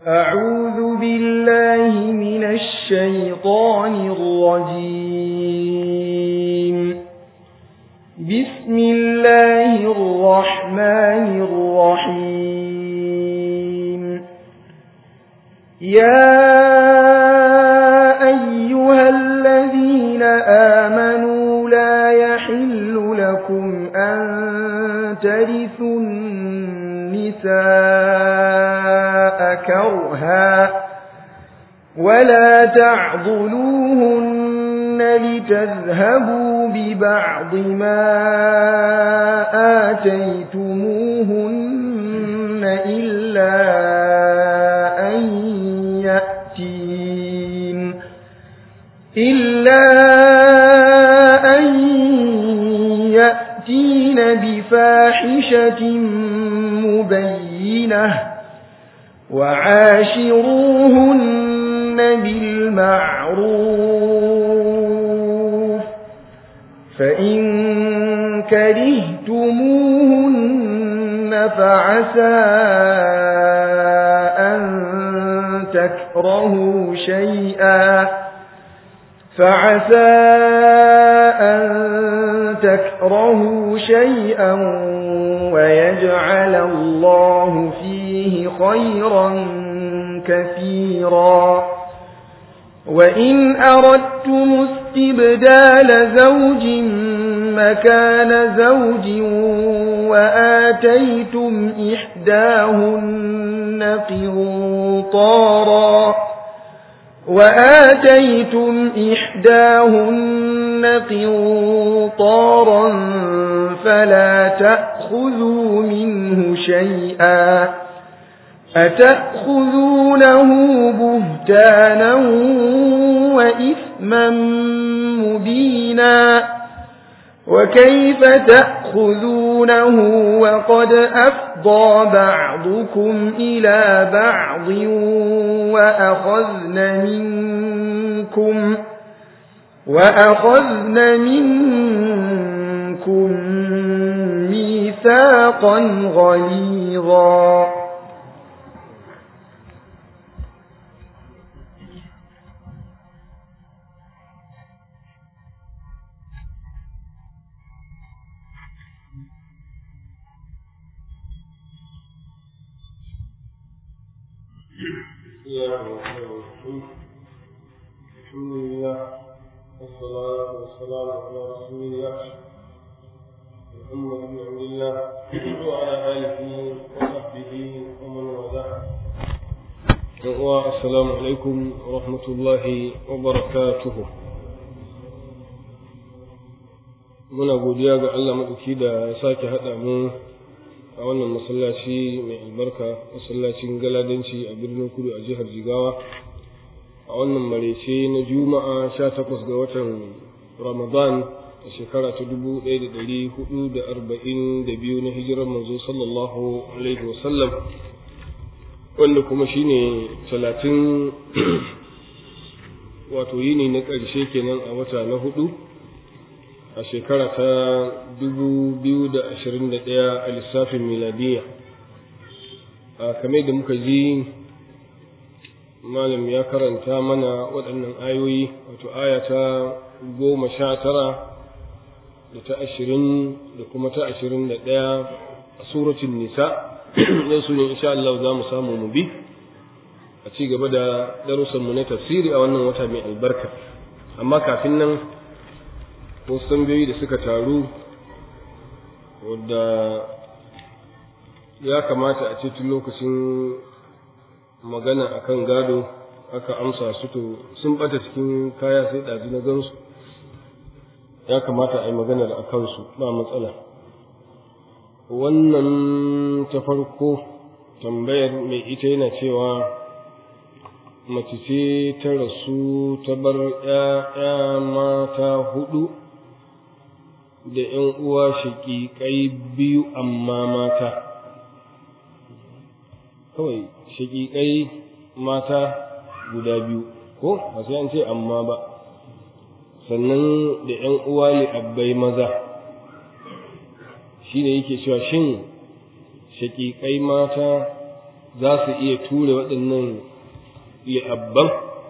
أعوذ بالله من الشيطان الرجيم بسم الله الرحمن الرحيم يا أيها الذين آمنوا لا يحل لكم أن ترثوا النساء كرها ولا تعضلوهن لتذهبوا ببعض ما آتيتموهن إلا أن يأتين إلا أن يأتين بفاحشة مبينة وعاشروهن بالمعروف فإن كرهتموهن فعسى أن تكرهوا شيئا فعسى أن تكرهوا شيئا ويجعل الله فيه خيرا كثيرا وإن أردتم استبدال زوج مكان زوج وآتيتم إحداهن قنطارا وآتيتم إحداهن قنطارا فلا تأخذوا منه شيئا أتأخذونه بهتانا وإثما مبينا وكيف تأخذونه وقد أفضى بعضكم إلى بعض وأخذن منكم وأخذن منكم ميثاقا غليظا بسم الله الرحمن الرحيم الحمد لله والصلاة والسلام على رسول الله محمد بن عبد الله وعلى آله وصحبه ومن والاه السلام عليكم ورحمة الله وبركاته muna godiya ga Allah maɗauki da ya sake haɗa mu a wannan masallaci mai albarka masallacin galadanci a birnin kudu a jihar jigawa a wannan marece na juma'a sha takwas ga watan ramadan a shekara ta dubu ɗaya da ɗari hudu da arba'in da biyu na hijirar manzo sallallahu alaihi wasallam wanda kuma shine talatin wato yini na ƙarshe kenan a wata na hudu a shekara ta dubu biyu da ashirin da ɗaya a lissafin miladiya a kame da muka ji malam ya karanta mana waɗannan ayoyi wato aya ta goma sha tara da ta ashirin da kuma ta ashirin da ɗaya a suratun nisa yau su ne insha Allah za mu samu mu bi a ci gaba da darussanmu na tafsiri a wannan wata mai albarka amma kafin nan wasu tambayoyi da suka taru wadda ya kamata a ce tun lokacin magana akan gado aka amsa su to sun bata cikin kaya sai ɗazu na gansu ya kamata a yi maganar a kansu ba matsala wannan ta farko tambayar mai ita yana cewa mace ce ta rasu ta bar ‘ya'ya mata hudu da ‘yan uwa shaƙiƙai biyu amma mata kawai shaƙiƙai mata guda biyu ko ba sai an ce amma ba sannan da ‘yan uwa li'abbai maza shi ne yake cewa shin shaƙiƙai mata za su iya ture waɗannan li'abban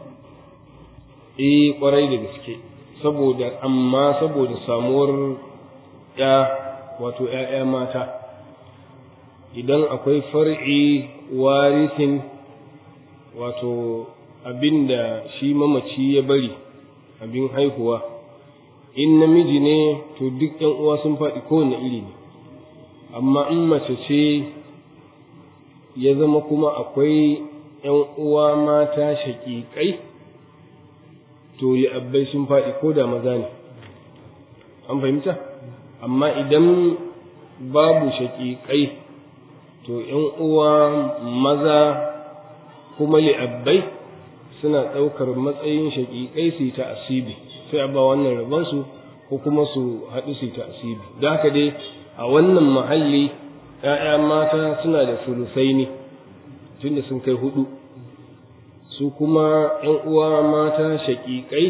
eh kwarai da gaske saboda amma saboda samuwar ya wato ‘ya'ya mata idan akwai far'i warisin wato abinda shi mamaci ya bari abin haihuwa in namiji ne to duk ‘yan uwa sun faɗi kowane iri ne amma in mace ce ya zama kuma akwai ‘yan uwa mata shaƙiƙai to li'abbai sun faɗi ko da maza ne an fahimta amma idan babu shaƙiƙai to ‘yan uwa maza kuma li'abbai suna ɗaukar matsayin shaƙiƙai su yi ta asibi sai a ba wannan rabansu ko kuma su haɗu su yi ta asibi da haka dai a wannan mahalli ‘ya'ya mata suna da sulusai ne tunda sun kai hudu su kuma ‘yan uwa mata shaƙiƙai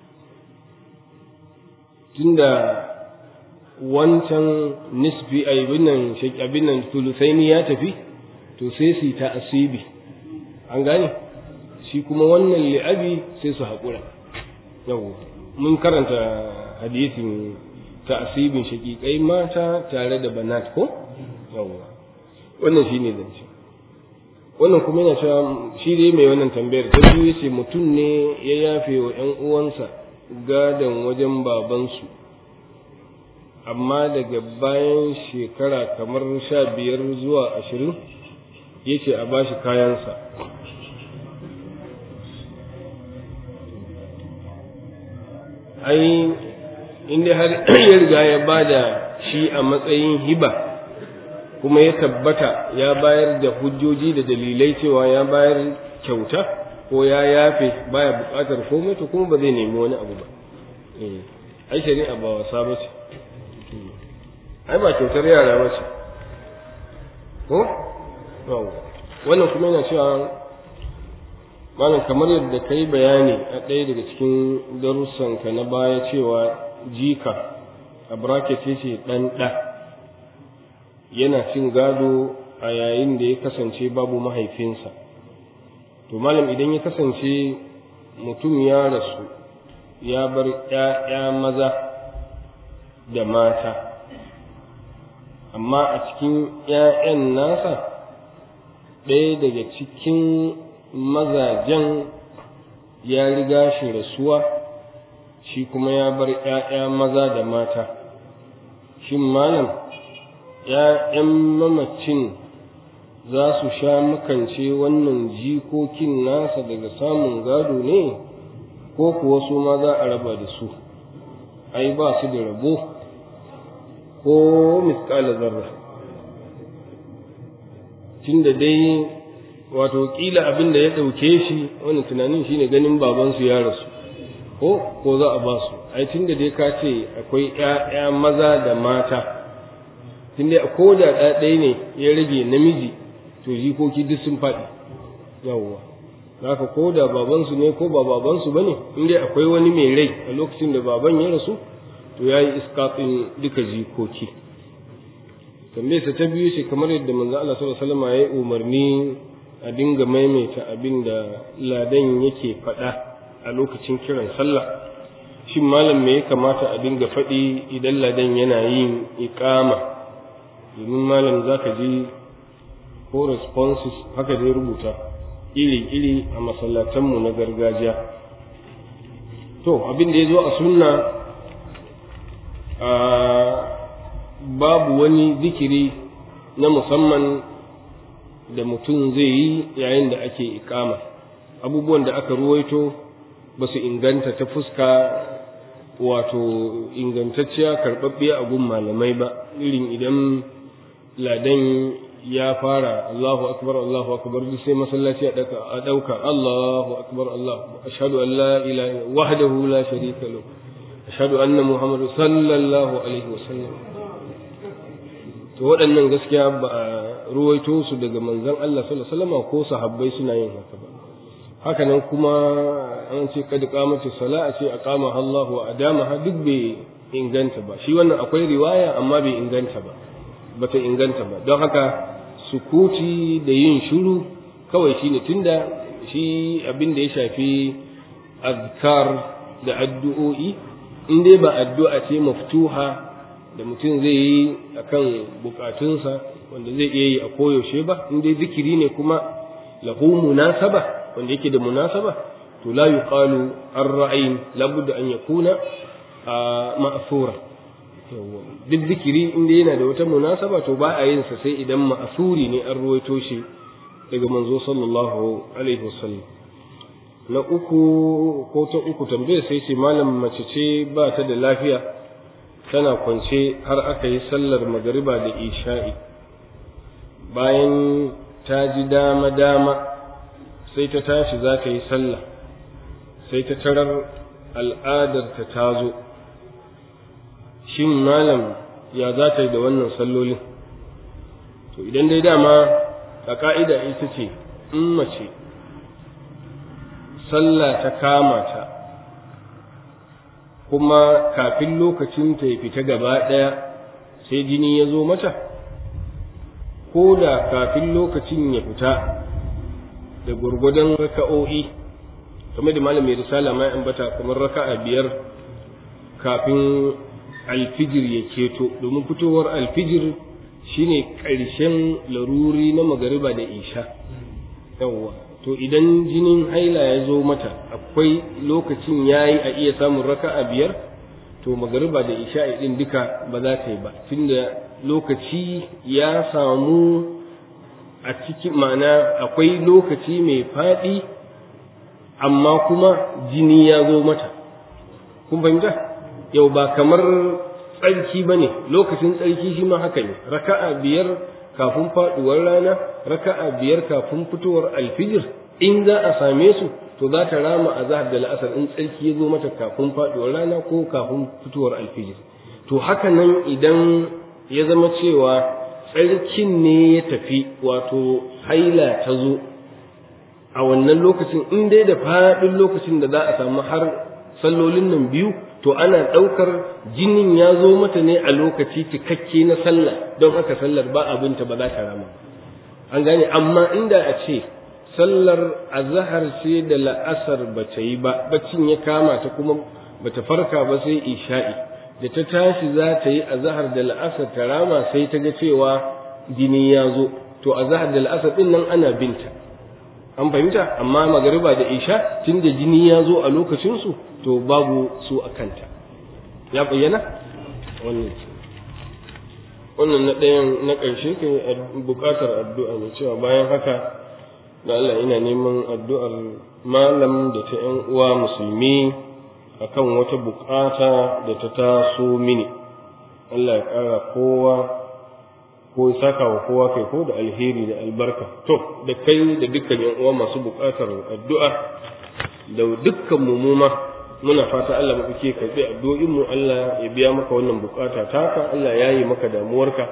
tunda wancan nisbi abinan abinan tulusaini ya tafi to sai su ta asibi an gane shi kuma wannan li'abi sai su haƙura yau mun karanta hadisin ta asibin shaƙiƙai mata tare da banat ko yau wannan shi ne zance wannan kuma yana cewa shi dai mai wannan tambayar ta biyu yace mutum ne ya yafe wa ƴan uwansa gadon wajen babansu amma daga bayan shekara kamar sha biyar zuwa ashirin yace a bashi kayansa ai inda har ya riga ya bada shi a matsayin hiba kuma ya tabbata ya bayar da hujjoji da dalilai cewa ya bayar kyauta ko ya yafe baya buƙatar komai to kuma ba zai nemi wani abu ba ai shari'a ba wasa ba ce ai ba kyautar yara ba ce ko wannan kuma yana cewa malam kamar yadda ka yi bayani a ɗaya daga cikin darussanka na baya cewa jika a bracket ce ɗan ɗa yana cin gado a yayin da ya kasance babu mahaifinsa to malam idan ya kasance mutum ya rasu ya bar ‘ya'ya maza da mata amma a cikin ‘ya'yan nasa ɗaya daga cikin mazajen ya riga shi rasuwa shi kuma ya bar ‘ya'ya maza da mata shin malam ‘ya'yan mamacin za su sha makance wannan jikokin nasa daga samun gado ne ko kuwa su ma za a raba da su ai ba su da rabo ko miskala zarra tunda dai wato kila abin da ya ɗauke shi wani tunanin shine ganin babansu ya rasu ko ko za a ba su ai tunda dai ka ce akwai ‘ya'ya maza da mata tunda ko da ɗaya ne ya rage namiji to jikoki duk sun faɗi yawwa haka ko da babansu ne ko ba babansu ba ne in dai akwai wani mai rai a lokacin da baban ya rasu to ya yi iskafin duka jikoki tambayarsa ta biyu ce kamar yadda manzo Allah sallallahu alaihi wasallam ya yi umarni a dinga maimaita abin da ladan yake faɗa a lokacin kiran sallah shin malam me ya kamata a dinga faɗi idan ladan yana yin iqama domin malam zaka ji ko responses haka dai rubuta iri-iri a masallatanmu na gargajiya to abin da ya zo a sunna a babu wani zikiri na musamman da mutum zai yi yayin da ake ikama abubuwan da aka ruwaito ba su inganta ta fuska wato ingantacciya karɓaɓɓiya a gun malamai ba irin idan ladan ya fara Allahu akbar Allahu akbar duk sai masallaci a ɗauka Allahu akbar Allah ashhadu an la ilaha wahdahu la sharika lahu ashhadu anna muhammadu sallallahu alaihi wasallam to waɗannan gaskiya ba a ruwaito su daga manzon Allah sallallahu alaihi wasallam ko sahabbai suna yin haka ba haka nan kuma an ce kad qamati sala a ce aqama Allah wa adamaha duk bai inganta ba shi wannan akwai riwaya amma bai inganta ba bata inganta ba don haka sukuti da yin shiru kawai shine tunda shi abin da ya shafi azkar da addu'o'i in dai ba addu'a ce maftuha da mutum zai yi akan bukatunsa wanda zai iya yi a koyaushe ba in dai zikiri ne kuma lahu munasaba wanda yake da munasaba to la yuqalu ar-ra'ayn labudda an yakuna ma'thura duk zikiri in dai yana da wata munasaba to ba a yin sa sai idan ma'thuri ne an ruwaito shi daga manzo sallallahu alaihi wasallam na uku ko ta uku tambayar sai ce malam mace ce ba ta da lafiya tana kwance har aka yi sallar magariba da isha'i bayan ta ji dama dama sai ta tashi za ta yi sallah sai ta tarar al'adarta ta zo shin malam ya za ta yi da wannan sallolin to idan dai dama a ka'ida ita ce in mace sallah ta kama ta kuma kafin lokacin ta ya fita gaba ɗaya sai jini ya zo mata ko da kafin lokacin ya fita da gwargwadon raka'o'i kamar da malam mai risala mai ambata kamar raka'a biyar kafin alfijir ya keto domin fitowar alfijir shine ƙarshen laruri na magariba da isha yawwa to idan jinin haila ya zo mata akwai lokacin yayi a iya samun raka'a biyar to magariba da isha din duka ba za ta yi ba tunda lokaci ya samu a cikin ma'ana akwai lokaci mai faɗi amma kuma jini ya zo mata kun fahimta yau ba kamar tsarki ba ne lokacin tsarki shi ma haka ne raka'a biyar kafin faɗuwar rana raka'a biyar kafin fitowar alfijir in za a same su to za ta rama a zahar da la'asar in tsarki ya zo mata kafin faɗuwar rana ko kafin fitowar alfijir to haka nan idan ya zama cewa tsarkin ne ya tafi wato haila ta zo a wannan lokacin in dai da faɗin lokacin da za a samu har sallolin nan biyu to ana ɗaukar jinin ya zo mata ne a lokaci cikakke na sallah don haka sallar ba abinta ba za ta rama an gane amma inda a ce sallar azahar ce da la'asar ba ta yi ba baccin ya kama ta kuma ba ta farka ba sai isha'i da ta tashi za ta yi azahar da la'asar ta rama sai ta ga cewa jini ya zo to azahar da la'asar din nan ana binta an fahimta amma magariba da isha tun da jini ya zo a lokacinsu to babu su a kanta ya bayyana wannan ce wannan na ɗayan na ƙarshe ke buƙatar addu'a ne cewa bayan haka da Allah ina neman addu'ar malam da ta ‘yan uwa musulmi akan wata buƙata da ta taso mini Allah ya ƙara kowa ko ya saka wa kowa kai ko da alheri da albarka to da kai da dukkan ‘yan uwa masu buƙatar addu'a da dukkan mumuma muna fata Allah maɗauke karɓi addu'o'in mu Allah ya biya maka wannan bukata taka Allah ya yi maka damuwarka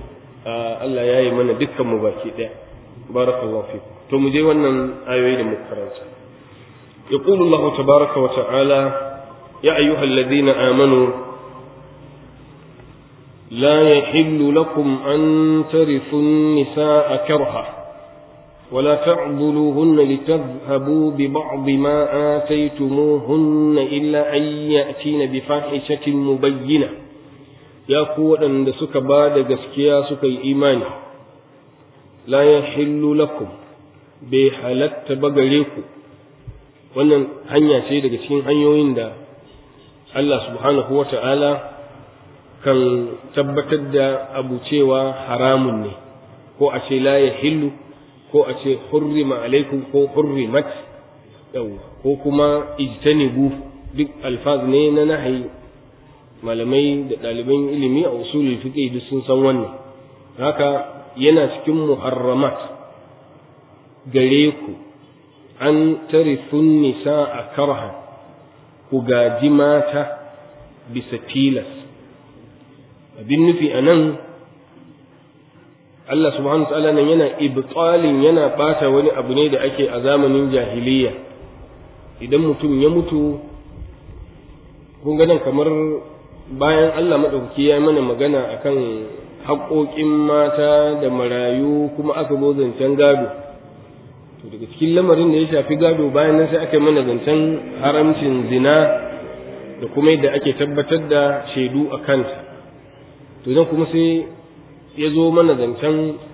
Allah ya yi mana dukkan mu baki ɗaya barakallahu fi to mu je wannan ayoyi da muka karanta يقول الله تبارك وتعالى يا أيها الذين آمنوا لا يحل لكم أن ترثوا النساء كرها ولا تعضلوهن لتذهبوا ببعض ما آتيتموهن إلا أن يأتين بفاحشة مبينة يا قوة أن سك بعد جسكيا سك إيمان لا يحل لكم بحالت بغريكم wannan hanya ce daga cikin hanyoyin da Allah subhanahu wa ta'ala kan tabbatar da abu cewa haramun ne ko a ce la ya hillu ko a ce hurrima alaikum ko hurrimat yau ko kuma ijtanibu duk alfaz ne na nahayi malamai da ɗaliban ilimi a usulul fiqh duk sun san wannan haka yana cikin muharramat gare ku an tarithun nisa a karha ku gaji mata bisa tilas abin nufi a nan Allah subhanahu wa ta'ala nan yana ibtalin yana bata wani abu ne da ake a zamanin jahiliya idan mutum ya mutu kun ga nan kamar bayan Allah madaukaki ya mana magana akan haƙoƙin mata da marayu kuma aka zo zancen gado to daga cikin lamarin da ya shafi gado bayan nan sai aka yi mana zancen haramcin zina da kuma yadda ake tabbatar da shaidu a kanta to nan kuma sai ya zo mana zancen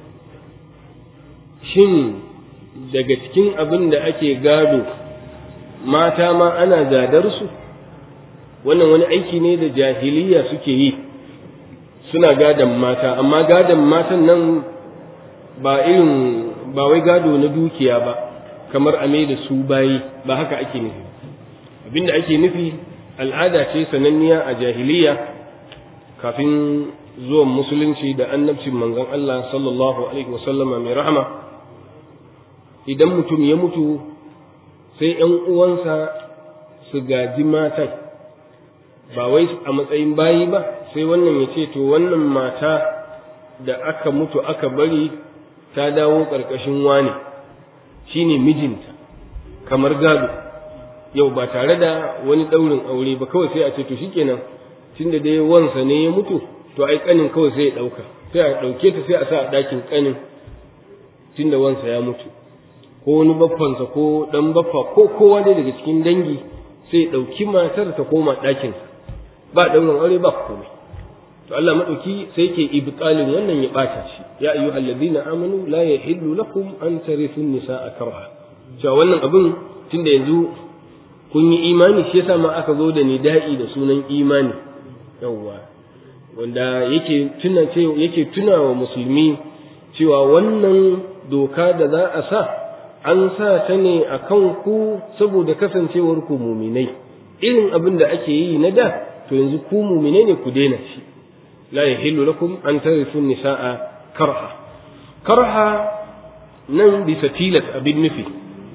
shin daga cikin abin da ake gado mata ma ana gadar su wannan wani aiki ne da jahiliya suke yi suna gadon mata amma gadon matan nan ba irin ba wai gado na dukiya ba kamar a da su bayi ba haka ake nufi abinda ake nufi al'ada ce sananniya a jahiliya kafin zuwan musulunci da annabcin manzon Allah sallallahu alaihi wasallama mai rahama idan mutum ya mutu sai ‘yan uwansa su gaji matan ba wai a matsayin bayi ba sai wannan ya ce to wannan mata da aka mutu aka bari ta dawo ƙarƙashin wane shine mijinta kamar gado yau ba tare da wani ɗaurin aure ba kawai sai a ce to shikenan tunda dai wansa ne ya mutu to ai kanin kawai sai ya ɗauka sai a ɗauke ta sai a sa a ɗakin kanin tunda wansa ya mutu ko wani baffansa ko ɗan baffa ko kowa dai daga cikin dangi sai ya ɗauki matar ta koma ɗakinsa ba ɗaurin aure ba komai to Allah madauki sai ke ibtalin wannan ya bata shi ya ayyuhal ladina amanu la yahillu lakum an tarithu nisaa karha cewa wannan abin tunda yanzu kun yi imani shi yasa ma aka zo da nida'i da sunan imani yawwa wanda yake tuna ce yake tuna wa musulmi cewa wannan doka da za a sa an sa ta ne a kan ku saboda kasancewar ku muminai irin abin da ake yi na da to yanzu ku muminai ne ku daina shi لا يحل لكم أن ترثوا النساء كرها كرها nan bisa tilas abin nufi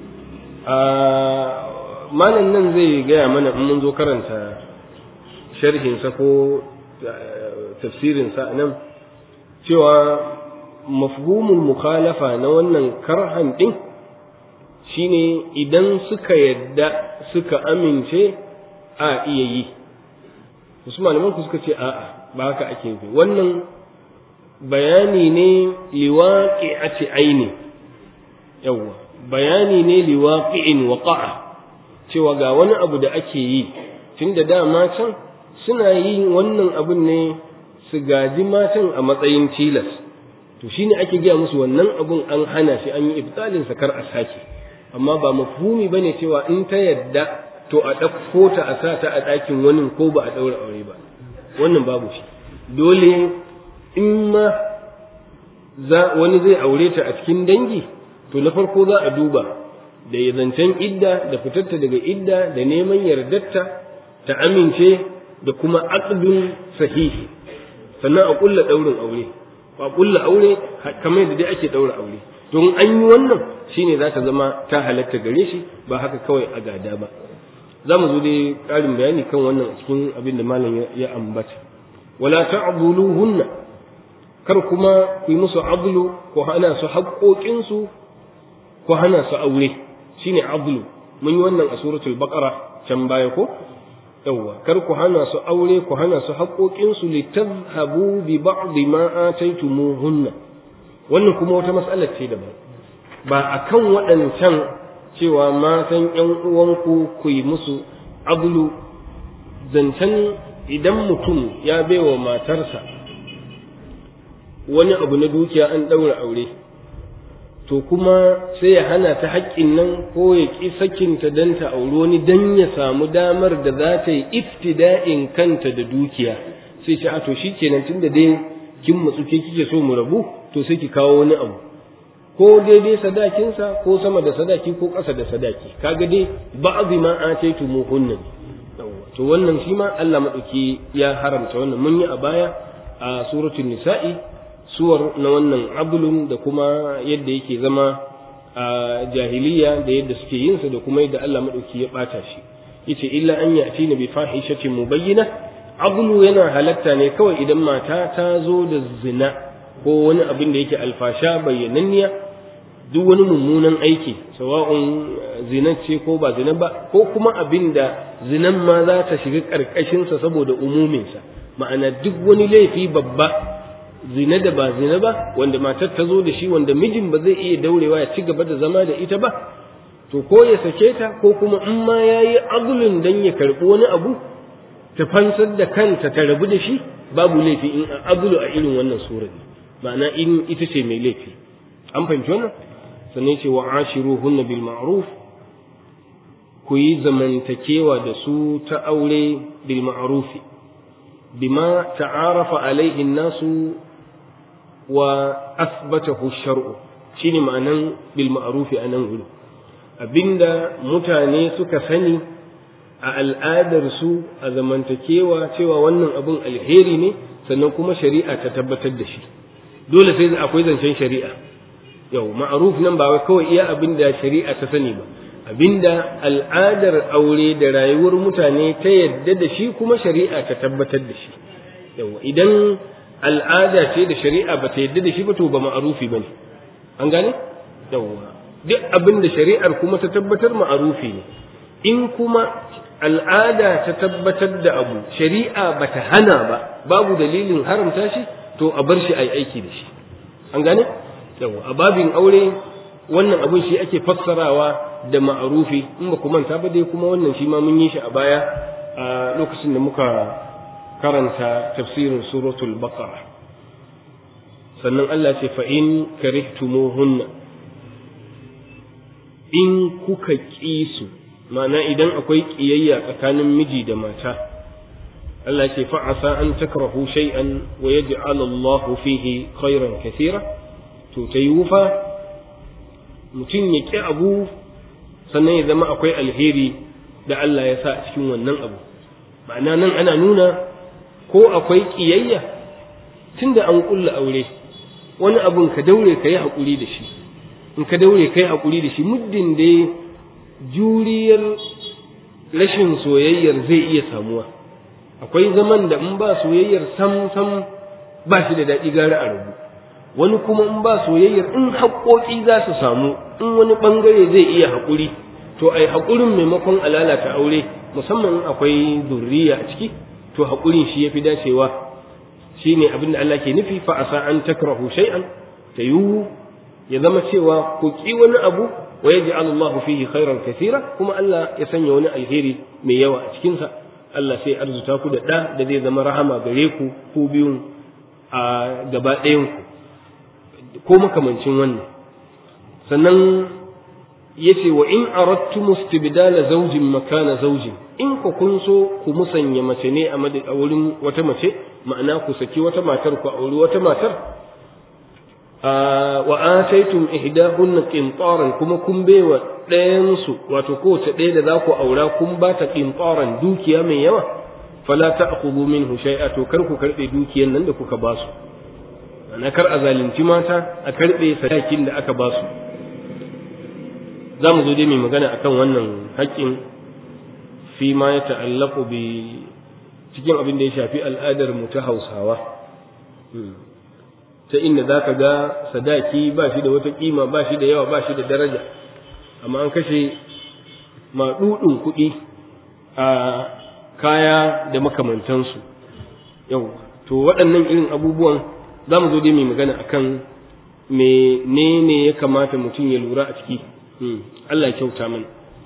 malam nan zai gaya mana in mun zo karanta sharhinsa ko tafsirinsa nan cewa mafhumul mukhalafa na wannan karhan ɗin shine idan suka yadda suka amince a iya yi wasu malaman ku suka ce a'a ba haka ake nufi wannan bayani ne liwaqi'ati aini yawa bayani ne liwaqi'in waqa'a cewa ga wani abu da ake yi tunda dama can suna yin wannan abun ne su gaji matan a matsayin tilas to shine ake gaya musu wannan abun an hana shi an yi ibtalin sa kar a sake amma ba mafhumi bane cewa in ta yadda to a ɗauko ta a sa ta a ɗakin wani ko ba a ɗaura aure ba wannan babu shi dole in ma za wani zai aure ta a cikin dangi to na farko za a duba da ya zancen idda da fitarta daga idda da neman yardarta ta amince da kuma aqdun sahihi sannan a kulla daurin aure a kulla aure kamar yadda dai ake daura aure don an yi wannan shine za ta zama ta halatta gare shi ba haka kawai a gada ba za mu zo dai ƙarin bayani kan wannan cikin abin da malam ya ambata wala ta'dhuluhunna kar kuma ku yi musu adlu ko hana su haƙoƙinsu ko hana su aure shine adlu mun yi wannan a suratul baqara can baya ko yawwa kar ku hana su aure ku hana su haƙoƙinsu litadhhabu bi ba'd ma ataytumuhunna wannan kuma wata mas'alar ce daban ba akan waɗancan cewa matan ƴan uwanku ku yi musu adlu zancen idan mutum ya baiwa matarsa wani abu na dukiya an ɗaura aure to kuma sai ya hana ta haƙƙin nan ko ya ƙi sakinta don ta auri wani don ya samu damar da za ta yi iftida'in kanta da dukiya sai ce a to shi kenan tun da dai kin matsu ke kike so mu rabu to sai ki kawo wani abu ko daidai sadakinsa ko sama da sadaki ko ƙasa da sadaki kaga dai ba'dhi ma ataitu muhunna to wannan shi ma Allah madauki ya haramta wannan mun yi a baya a suratul nisa'i suwar na wannan abulun da kuma yadda yake zama a jahiliya da yadda suke yin sa da kuma yadda Allah madauki ya bata shi yace illa an yati na bi fahishatin mubayyina abulu yana halatta ne kawai idan mata ta zo da zina ko wani abin da yake alfasha bayyananniya duk wani mummunan aiki sawa'un zina ce ko ba zina ba ko kuma abin da zinan ma za ta shiga ƙarƙashinsa saboda umuminsa ma'ana duk wani laifi babba zina da ba zina ba wanda matar ta zo da shi wanda mijin ba zai iya daurewa ya ci gaba da zama da ita ba to ko ya sake ta ko kuma in ma ya yi agulun don ya karɓi wani abu ta fansar da kanta ta rabu da shi babu laifi in agulu a irin wannan sura ma'ana in ita ce mai laifi an fahimci wannan sannan ce wa ashiruhunna bil ma'ruf ku yi zamantakewa da su ta aure bil ma'rufi bima ta'arafa alaihi nasu wa asbatahu shar'u shine ma'anan bil ma'rufi anan gudu abinda mutane suka sani a al'adar su a zamantakewa cewa wannan abun alheri ne sannan kuma shari'a ta tabbatar da shi dole sai akwai zancen shari'a yau ma'ruf nan ba wai kawai iya abinda shari'a ta sani ba abinda al'adar aure da rayuwar mutane ta yadda da shi kuma shari'a ta tabbatar da shi yau idan al'ada ce da shari'a ba ta yadda da shi ba to ba ma'arufi ba ne an gane yawwa duk abin da shari'ar kuma ta tabbatar ma'arufi ne in kuma al'ada ta tabbatar da abu shari'a ba ta hana ba babu dalilin haramta shi to a bar shi a yi aiki da shi an gane yawwa a babin aure wannan abin shi ake fassarawa da ma'arufi in ba ku manta ba dai kuma wannan shi ma mun yi shi a baya a lokacin da muka karanta tafsirin suratul baqara sannan Allah ce fa in karihtumuhunna in kuka ƙi su ma'ana idan akwai ƙiyayya tsakanin miji da mata Allah ce fa asa an takrahu shay'an wa yaj'al Allah fihi khairan kathira to ta fa mutum ya ƙi abu sannan ya zama akwai alheri da Allah ya sa a cikin wannan abu ma'ana nan ana nuna ko akwai ƙiyayya tunda an ƙulla aure wani abun ka daure ka yi haƙuri da shi in ka daure ka yi haƙuri da shi muddin da juriyar rashin soyayyar zai iya samuwa akwai zaman da in ba soyayyar sam sam ba shi da daɗi gara a rabu wani kuma in ba soyayyar in haƙoƙi za su samu in wani ɓangare zai iya haƙuri to ai haƙurin maimakon a lalata aure musamman in akwai zurriya a ciki to haƙurin shi ya fi dacewa shi ne abin da Allah ke nufi fa asa an takrahu shay'an ta yiwu ya zama cewa ku ƙi wani abu wa yaji Allah fihi khairan kathira kuma Allah ya sanya wani alheri mai yawa a cikinsa Allah sai arzuta ku da ɗa da zai zama rahama gare ku ku biyun a gaba ɗayan ku ko makamancin wannan sannan yace wa in aradtum istibdala zawjin makana zawjin in ku kun so ku musanya mace ne a wurin wata mace ma'ana ku saki wata matar ku auri wata matar wa ataitum ihdahunna qintaran kuma kun baiwa ɗayan su wato kowace ɗaya da za ku aura kun ba ta qintaran dukiya mai yawa fala ta'khudhu minhu shay'a to kar ku karbe dukiyan nan da kuka ba su na kar a zalunci mata a karbe sadakin da aka ba su za mu zo dai mai magana akan wannan haƙƙin fi ma ya ta'allaku bi cikin abin da ya shafi al'adar mu ta hausawa ta inda za ka ga sadaki ba shi da wata ƙima ba shi da yawa ba shi da daraja amma an kashe maɗuɗin kuɗi a kaya da makamantansu yau to waɗannan irin abubuwan za mu zo dai mai magana akan menene ya kamata mutum ya lura a ciki Allah ya kyauta mana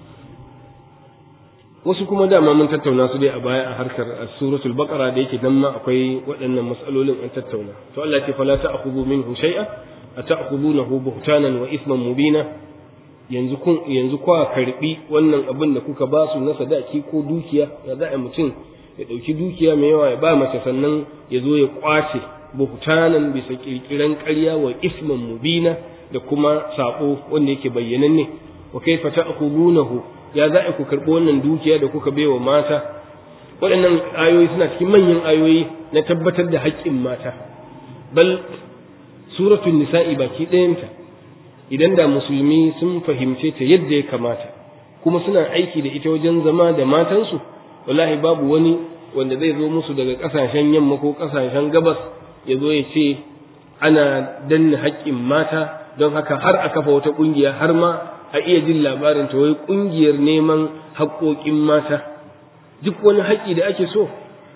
wasu kuma dama mun tattauna su dai a baya a harkar suratul baqara da yake nan ma akwai waɗannan mas'alolin an tattauna to Allah ya ce fala ta'khudhu minhu shay'a ata'khudhunahu buhtanan wa isman mubina yanzu kun yanzu kwa karbi wannan abin da kuka ba su na sadaki ko dukiya ya za a mutum ya dauki dukiya mai yawa ya ba mace sannan ya zo ya kwace buhtanan bisa kirkiran ƙarya wa isman mubina da kuma sabo wanda yake bayyananne wa kaifa ta'khudunahu ya za ku karɓi wannan dukiya da kuka baiwa mata waɗannan ayoyi suna cikin manyan ayoyi na tabbatar da haƙƙin mata bal suratul nisa'i baki ɗayanta idan da musulmi sun fahimce ta yadda ya kamata kuma suna aiki da ita wajen zama da matansu wallahi babu wani wanda zai zo musu daga ƙasashen yamma ko ƙasashen gabas ya zo ya ce ana danna haƙƙin mata don haka har a kafa wata ƙungiya har ma a iya jin labarin ta wai ƙungiyar neman haƙoƙin mata duk wani haƙƙi da ake so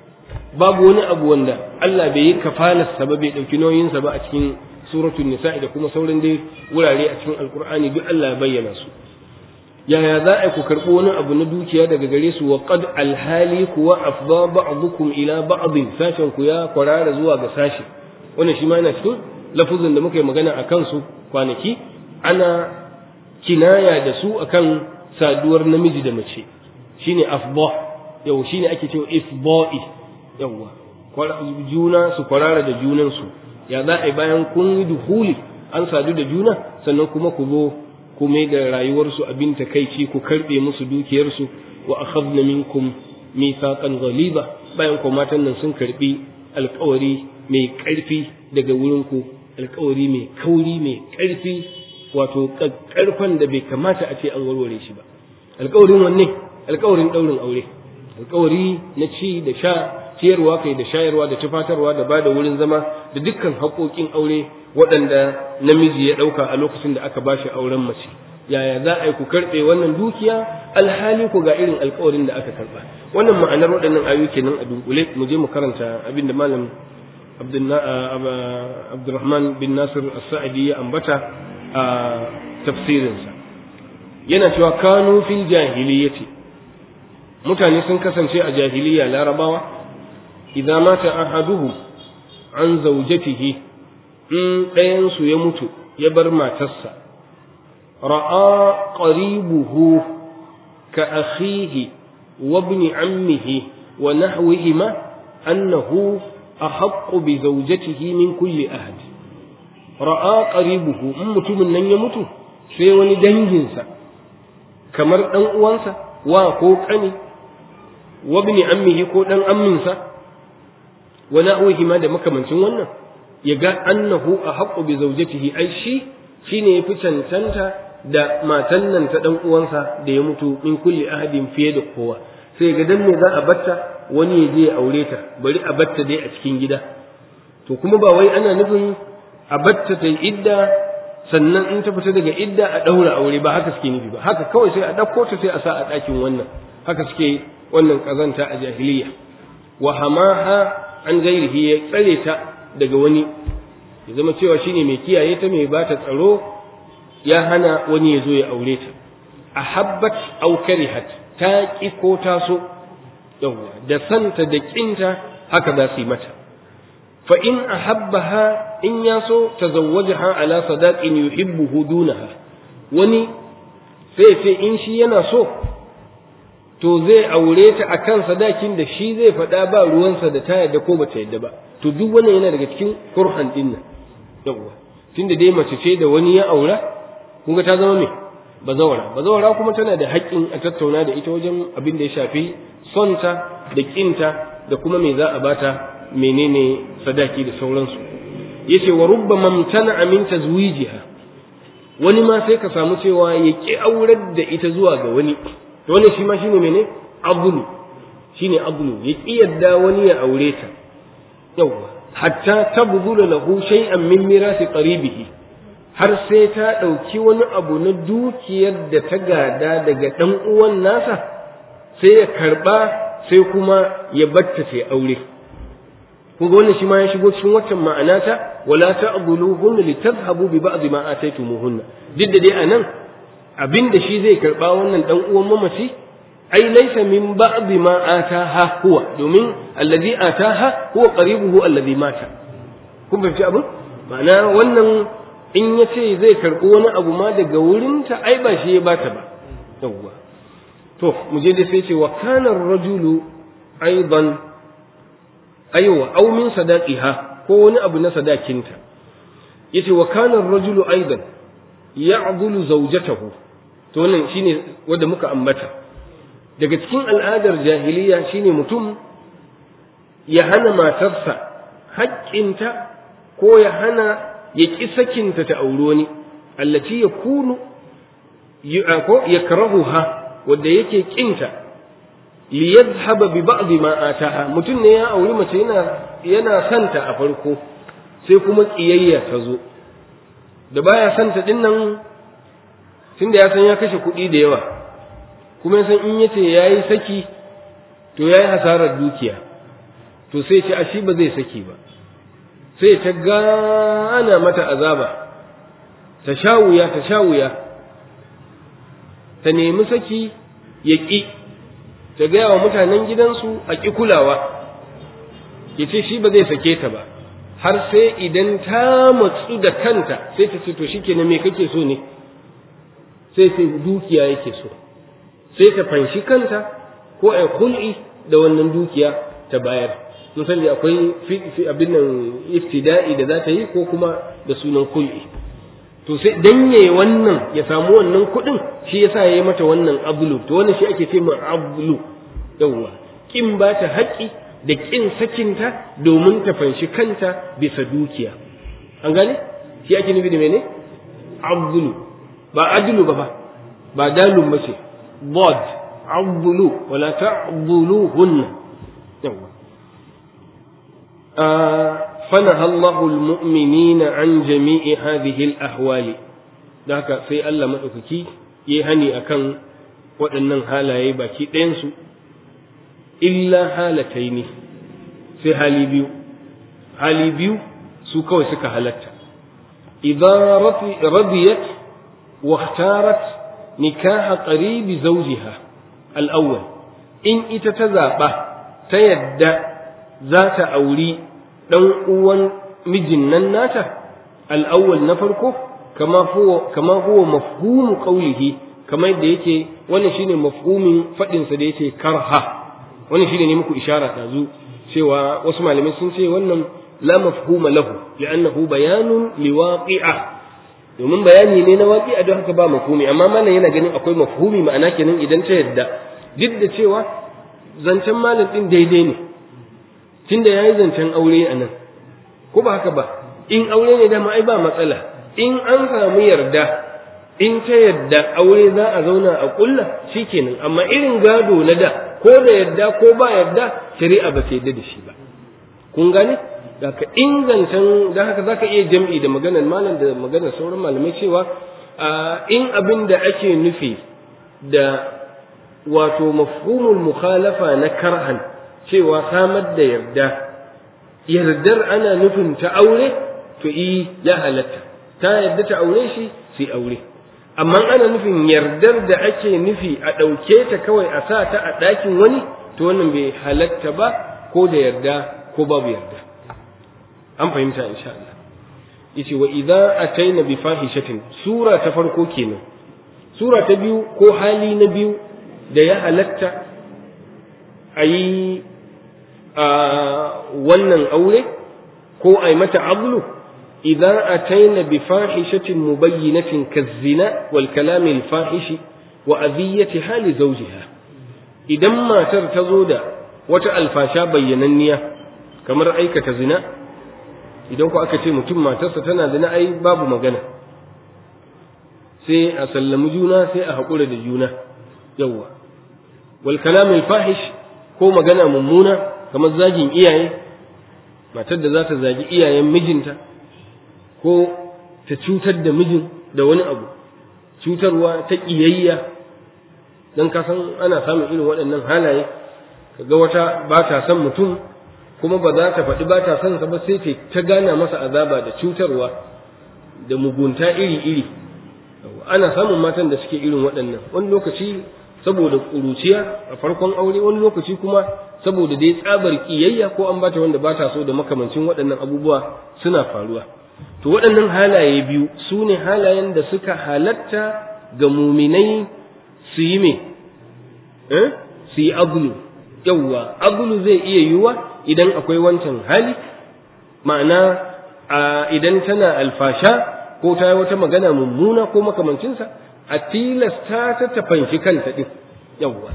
babu wani abu wanda Allah bai yi kafalarsa ba bai ɗauki nauyinsa ba a cikin suratul nisa'i da kuma sauran dai wurare a cikin alkur'ani duk Allah ya bayyana su yaya za a ku karɓi wani abu na dukiya daga gare su wa qad alhali kuwa afda ba'dukum ila ba'din sashen ku ya kwarara zuwa ga sashi wannan shi ma yana cikin lafuzin da muka yi magana a kansu kwanaki ana kinaya da su akan saduwar namiji da mace shine afda yau shine ake cewa ifda'i yawa juna su kwarara da junansu ya za a yi bayan kun yi duhuli an sadu da juna sannan kuma ku zo ku mai da rayuwarsu abin takaici ku karbe musu dukiyarsu wa akhadna minkum mithaqan ghaliza bayan ko matan nan sun karbi alkawari mai karfi daga wurin ku alkawari mai kauri mai karfi wato karfan da bai kamata a ce an warware shi ba alkawarin wanne alkawarin daurin aure alkawari na ci da sha ciyarwa kai da shayarwa da tufatarwa da bada wurin zama da dukkan haƙoƙin aure waɗanda namiji ya ɗauka a lokacin da aka bashi auren mace yaya za a yi ku karɓe wannan dukiya alhali ku ga irin alkawarin da aka karɓa wannan ma'anar waɗannan ayoyi kenan a dunkule mu je mu karanta abin da malam Abdulrahman bin Nasir As-Sa'idi ya ambata a tafsirinsa yana cewa kanu fil jahiliyyati mutane sun kasance a jahiliya larabawa idza mata ahaduhum an zawjatihi in ɗayansu ya mutu ya bar matarsa ra'a qaribuhu ka akhihi wa ibn ammihi wa nahwihima annahu ahaqqu bi zawjatihi min kulli ahad ra'a qaribuhu in mutumin nan ya mutu sai wani danginsa kamar dan uwansa wa ko kani wa ibn ammihi ko dan amminsa wa na'uhi da makamancin wannan ya ga annahu a haƙƙo bi zaujatihi ai shi shine ya fi cancanta da matan nan ta dan uwansa da ya mutu min kulli ahadin fiye da kowa sai ga dan me za a batta wani ya je ya aure ta bari a batta dai a cikin gida to kuma ba wai ana nufin a batta ta idda sannan in ta fita daga idda a ɗaura aure ba haka suke nufi ba haka kawai sai a ɗauko ta sai a sa a ɗakin wannan haka suke wannan ƙazanta a jahiliya wa hamaha an gairihi ya tsare ta daga wani ya zama cewa shine mai kiyaye ta mai ba ta tsaro ya hana wani ya zo ya aure ta a habbat aw karihat ta ki ko ta so yawa da santa da kinta haka za su yi mata fa in ahabbaha in ya so tazawwajaha ala sadaqin yuhibbuhu dunaha wani sai ce in shi yana so to zai aure ta akan sadakin da shi zai faɗa ba ruwansa da ta yadda ko bata yadda ba to duk wannan yana daga cikin kurhan din nan yawwa tunda dai mace ce da wani ya aura kun ga ta zama me bazawara bazawara kuma tana da haƙƙin a tattauna da ita wajen abin da ya shafi sonta da kinta da kuma me za a bata menene sadaki da sauransu yace wa rubbama mtana min tazwijiha wani ma sai ka samu cewa ya ki aurar da ita zuwa ga wani to wannan shi ma shine mene abulu shine abulu ya ki yadda wani ya aure ta yawa hatta tabdula lahu shay'an min mirasi qaribihi har sai ta ɗauki wani abu na dukiyar da ta gada daga ɗan uwan nasa sai ya karɓa sai kuma ya batta sai aure kun ga wannan shi ma ya shigo cikin waccan ma'ana ta wala ta'dhuluhunna litadhhabu bi ba'd ma ataytumuhunna duk da dai anan abinda shi zai karɓa wannan ɗan uwan mamaci ai laysa min ba'd ma ataha huwa domin alladhi ataha huwa qaribuhu alladhi mata kun fahimci abin ma'ana wannan in ya ce zai karɓi wani abu ma daga wurinta ai ba shi ya bata ba yawwa to mu je da sai ce wa kana rajulu aidan aiwa aw min sadaqiha ko wani abu na sadakinta yace wa kana rajulu aidan ya'dulu zawjatahu to wannan shine wanda muka ambata daga cikin al'adar jahiliya shine mutum ya hana matarsa haƙƙinta ko ya hana ya ƙi sakinta ta auri wani allaci ya kunu ko ya karahu ha wadda yake ƙinta li yadhhaba bi ba'd ma ataha mutum ne ya auri mace yana yana santa a farko sai kuma ƙiyayya ta zo da baya santa din nan tunda ya san ya kashe kuɗi da yawa kuma ya san in yace yayi saki to yayi hasarar dukiya to sai ce a shi ba zai saki ba sai ta gana mata azaba ta sha wuya ta sha wuya ta nemi saki ya ƙi ta gaya wa mutanen gidansu a ƙi kulawa ya ce shi ba zai sake ta ba har sai idan ta matsu da kanta sai ta ce to shi kenan me kake so ne sai sai dukiya yake so sai ta fanshi kanta ko a hul'i da wannan dukiya ta bayar misali akwai fi abin nan iftida'i da za ta yi ko kuma da sunan hul'i to sai dan yayi wannan ya samu wannan kuɗin shi yasa yayi mata wannan ablu to wannan shi ake ce ma ablu yawwa kin ba ta haƙƙi da kin sakinta domin ta fanshi kanta bisa dukiya an gane shi ake nufi da mene ablu ba adlu ba ba ba dalun ba ce bod ablu wala ta'buluhunna yawwa فنهى الله المؤمنين عن جميع هذه الأهوال ذاك في الله مدوكي يهني أكن waɗannan halaye baki ɗayansu illa halataini sai hali biyu hali biyu su kawai suka halatta idan radiyat wa ikhtarat nikaha qaribi zawjiha al-awwal in ita ta zaɓa ta yadda za ta auri ɗan uwan mijin nan nata al'awwal na farko kama huwa kama huwa mafhumu qawlihi kamar yadda yake wannan shine mafhumin fadin sa da yake karha wannan shine ne muku ishara dazu cewa wasu malamai sun ce wannan la mafhuma lahu li'annahu bayanun liwaqi'a domin bayani ne na waqi'a don haka ba mafhumi amma malam yana ganin akwai mafhumi ma'ana kenan idan ta yadda duk da cewa zancen malam din daidai ne tunda yayi zancen aure a nan ko ba haka ba in aure ne dama ai ba matsala in an samu yarda in ta yadda aure za a zauna a kulla shikenan amma irin gado na da ko da yadda ko ba yadda shari'a ba ta yadda da shi ba kun gane daga in zancen da haka zaka iya jam'i da maganar malam da maganar sauran malamai cewa in abin da ake nufi da wato mafhumul mukhalafa na karhan cewa samar da yarda yardar ana nufin ta aure to i ya halatta ta yarda ta aure shi sai aure amma ana nufin yardar da ake nufi a ɗauke ta kawai a sa ta a ɗakin wani to wannan bai halatta ba ko da yarda ko babu yarda an fahimta insha Allah yace wa idza ataina bi fahishatin sura ta farko kenan sura ta biyu ko hali na biyu da ya halatta a yi wannan aure ko ai mata ablu idan ataina bi fahishatin mubayyinatin kazzina wal kalami al fahishi wa adhiyati hali zawjiha idan matar ta zo da wata alfasha bayyananniya kamar aikata zina idan ku aka ce mutum matarsa tana zina ai babu magana sai a sallami juna sai a haƙura da juna yawwa wal kalam al fahish ko magana mummuna kamar zagin iyaye matar da za ta zagi iyayen mijinta ko ta cutar da mijin da wani abu cutarwa ta ƙiyayya don ka san ana samun irin waɗannan halaye kaga wata ba ta son mutum kuma ba za ta faɗi ba ta son sa ba sai ta gana masa azaba da cutarwa da mugunta iri-iri ana samun matan da suke irin waɗannan wani lokaci saboda ƙuruciya a farkon aure wani lokaci kuma saboda dai tsabar ƙiyayya ko an bata wanda ba ta so da makamancin waɗannan abubuwa suna faruwa to waɗannan halaye biyu su ne halayen da suka halatta ga muminai su yi me su yi agulu yawwa agulu zai iya yiwuwa idan akwai wancan hali ma'ana idan tana alfasha ko ta yi wata magana mummuna ko makamancinsa a tilasta ta tafanshi kanta ɗin yawwa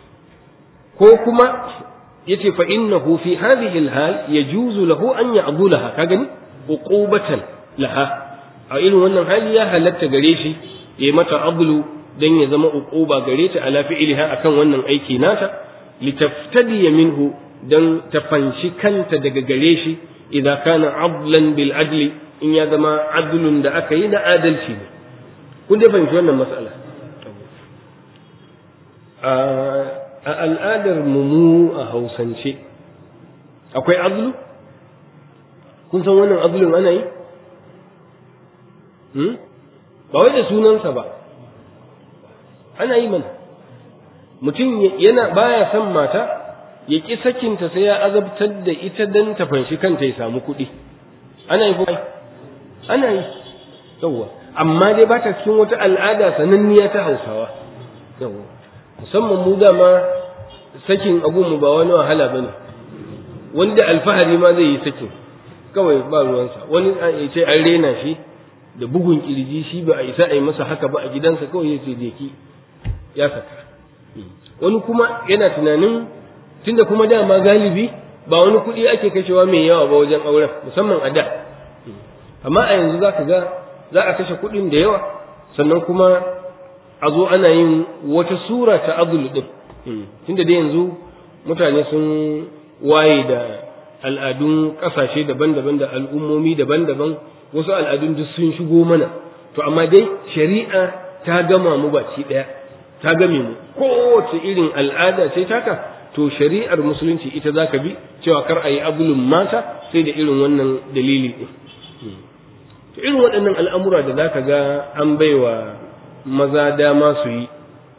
ko kuma yace fa innahu fi hadhihi alhal yajuzu lahu an ya'dulaha ka gani uqubatan laha a irin wannan hali ya halatta gare shi ya mata ablu dan ya zama uquba gare ta ala fi'liha akan wannan aiki nata litaftadi minhu dan ta fanshi kanta daga gare shi idan kana adlan bil adli in ya zama adlun da aka yi na adalci ne kun dai fahimci wannan mas'ala a al'adar mu a hausance akwai azlu kun san wannan azlun ana yi ba wai da sunansa ba ana yi mana mutum yana baya son mata ya ƙi sakinta sai ya azabtar da ita don ta fanshi kanta ya samu kuɗi ana yi kuma ana yi yawwa amma dai ba ta cikin wata al'ada sananniya ta hausawa yawwa musamman mu dama sakin mu ba wani wahala ba ne wanda alfahari ma zai yi sakin kawai ba ruwansa wani ya ce an rena shi da bugun kirji shi ba a isa a yi masa haka ba a gidansa kawai ya ce je ki ya saka wani kuma yana tunanin tunda kuma dama galibi ba wani kuɗi ake kashewa mai yawa ba wajen auren musamman a da amma a yanzu za ka ga za a kashe kuɗin da yawa sannan kuma a zo ana yin wata sura ta azul din tunda da yanzu mutane sun waye da al'adun ƙasashe daban-daban da al'ummomi daban-daban wasu al'adun duk sun shigo mana to amma dai shari'a ta gama mu baki ɗaya ta game mu kowace irin al'ada ce taka to shari'ar musulunci ita za ka bi cewa kar a yi abulun mata sai da irin wannan dalili ɗin to irin waɗannan al'amura da za ka ga an baiwa maza dama su yi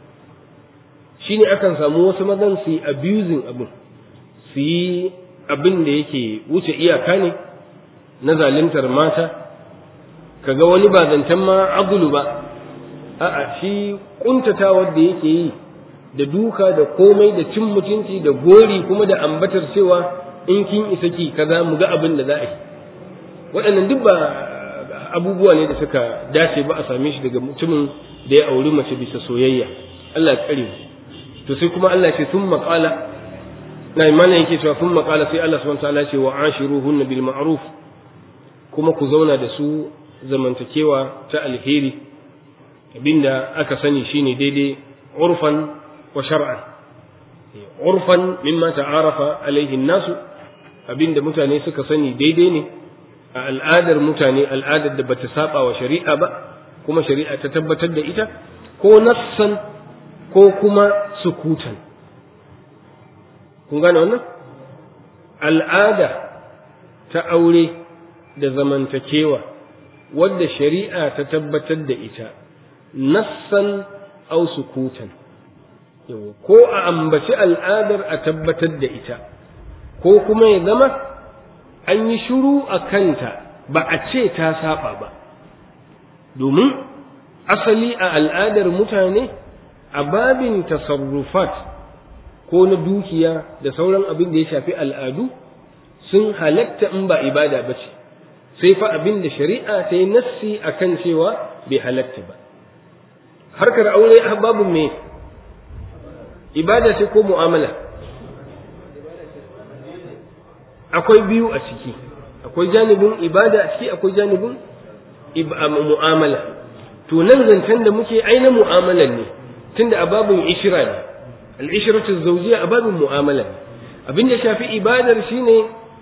shi ne akan samu wasu mazan su yi abusing abin su yi abin da yake wuce iyaka ne na zaluntar mata kaga wani ba zancen ma abulu ba a'a shi kuntatawar da yake yi da duka da komai da cin mutunci da gori kuma da ambatar cewa in kin isa ki kaza mu ga abin da za a yi waɗannan duk ba abubuwa ne da suka dace ba a same shi daga mutumin da ya auri mace bisa soyayya Allah ya kare to sai kuma Allah ce sun maƙala na imana yake cewa sun maƙala sai Allah subhanahu ta'ala ce wa ashiruhunna bil ma'ruf kuma ku zauna da su zamantakewa ta alheri abinda aka sani shine daidai urfan wa shar'an urfan mimma ta'arafa alaihi nasu abinda mutane suka sani daidai ne a al'adar mutane al'adar da bata saba wa shari'a ba kuma shari'a ta tabbatar da ita ko nassan ko kuma sukutan kun gane wannan al'ada ta aure da zamantakewa wadda shari'a ta tabbatar da ita nassan au sukutan ko a ambaci al'adar a tabbatar da ita ko kuma ya zama an yi shuru a kanta ba a ce ta saba ba domin asali a al'adar mutane a babin tasarrufat ko na dukiya da sauran abin da ya shafi al'adu sun halatta in ba ibada ba ce sai fa abin da shari'a ta yi nassi a kan cewa bai halatta ba harkar aure a babu me ibada ce ko mu'amala akwai biyu a ciki akwai janibin ibada a ciki akwai janibin mu'amala to nan zancen da muke aina mu'amalan ne tunda a babin ishira ne al'ishiratu zawjiya a babin mu'amala ne abin da shafi ibadar shine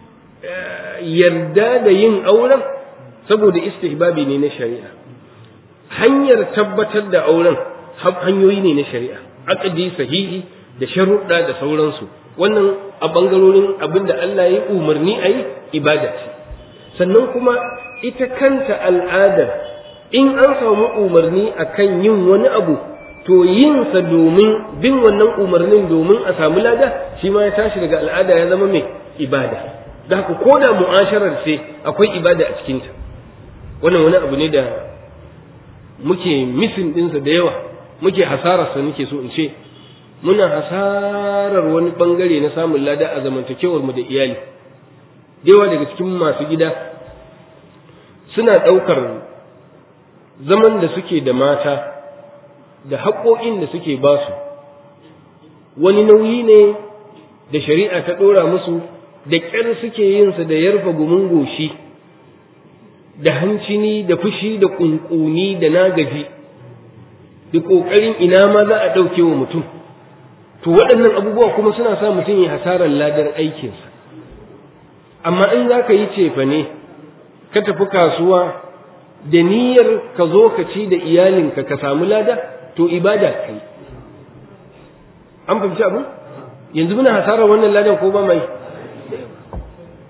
yarda da yin auren saboda istihbabi ne na shari'a hanyar tabbatar da auren hanyoyi ne na shari'a aqdi sahihi da sharuɗa da sauransu wannan a bangarorin abin da Allah ya umarni a yi ibada ce sannan kuma ita kanta al'adar in an samu umarni akan yin wani abu to yinsa domin bin wannan umarnin domin a samu lada shi ma ya tashi daga al'ada ya zama mai ibada da haka ko da mu'asharar ce akwai ibada a cikinta wannan wani abu ne da muke misin ɗinsa da yawa muke hasararsa nake so in ce muna hasarar wani bangare na samun lada a zamantakewar mu da iyali yawa daga cikin masu gida suna ɗaukar zaman da suke da mata da haƙoƙin da suke ba su wani nauyi ne da shari'a ta ɗora musu da ƙyar suke yinsa da yarfa gumin goshi da hancini da fushi da ƙunƙuni da nagaji da ƙoƙarin ina ma za a ɗauke wa mutum to waɗannan abubuwa kuma suna sa mutum ya hasarar ladar aikinsa amma in za ka yi cefa ne ka tafi kasuwa da niyyar ka zo ka ci da iyalinka ka samu lada to ibada ka yi an fahimci abu yanzu muna hasarar wannan ladan ko ba mai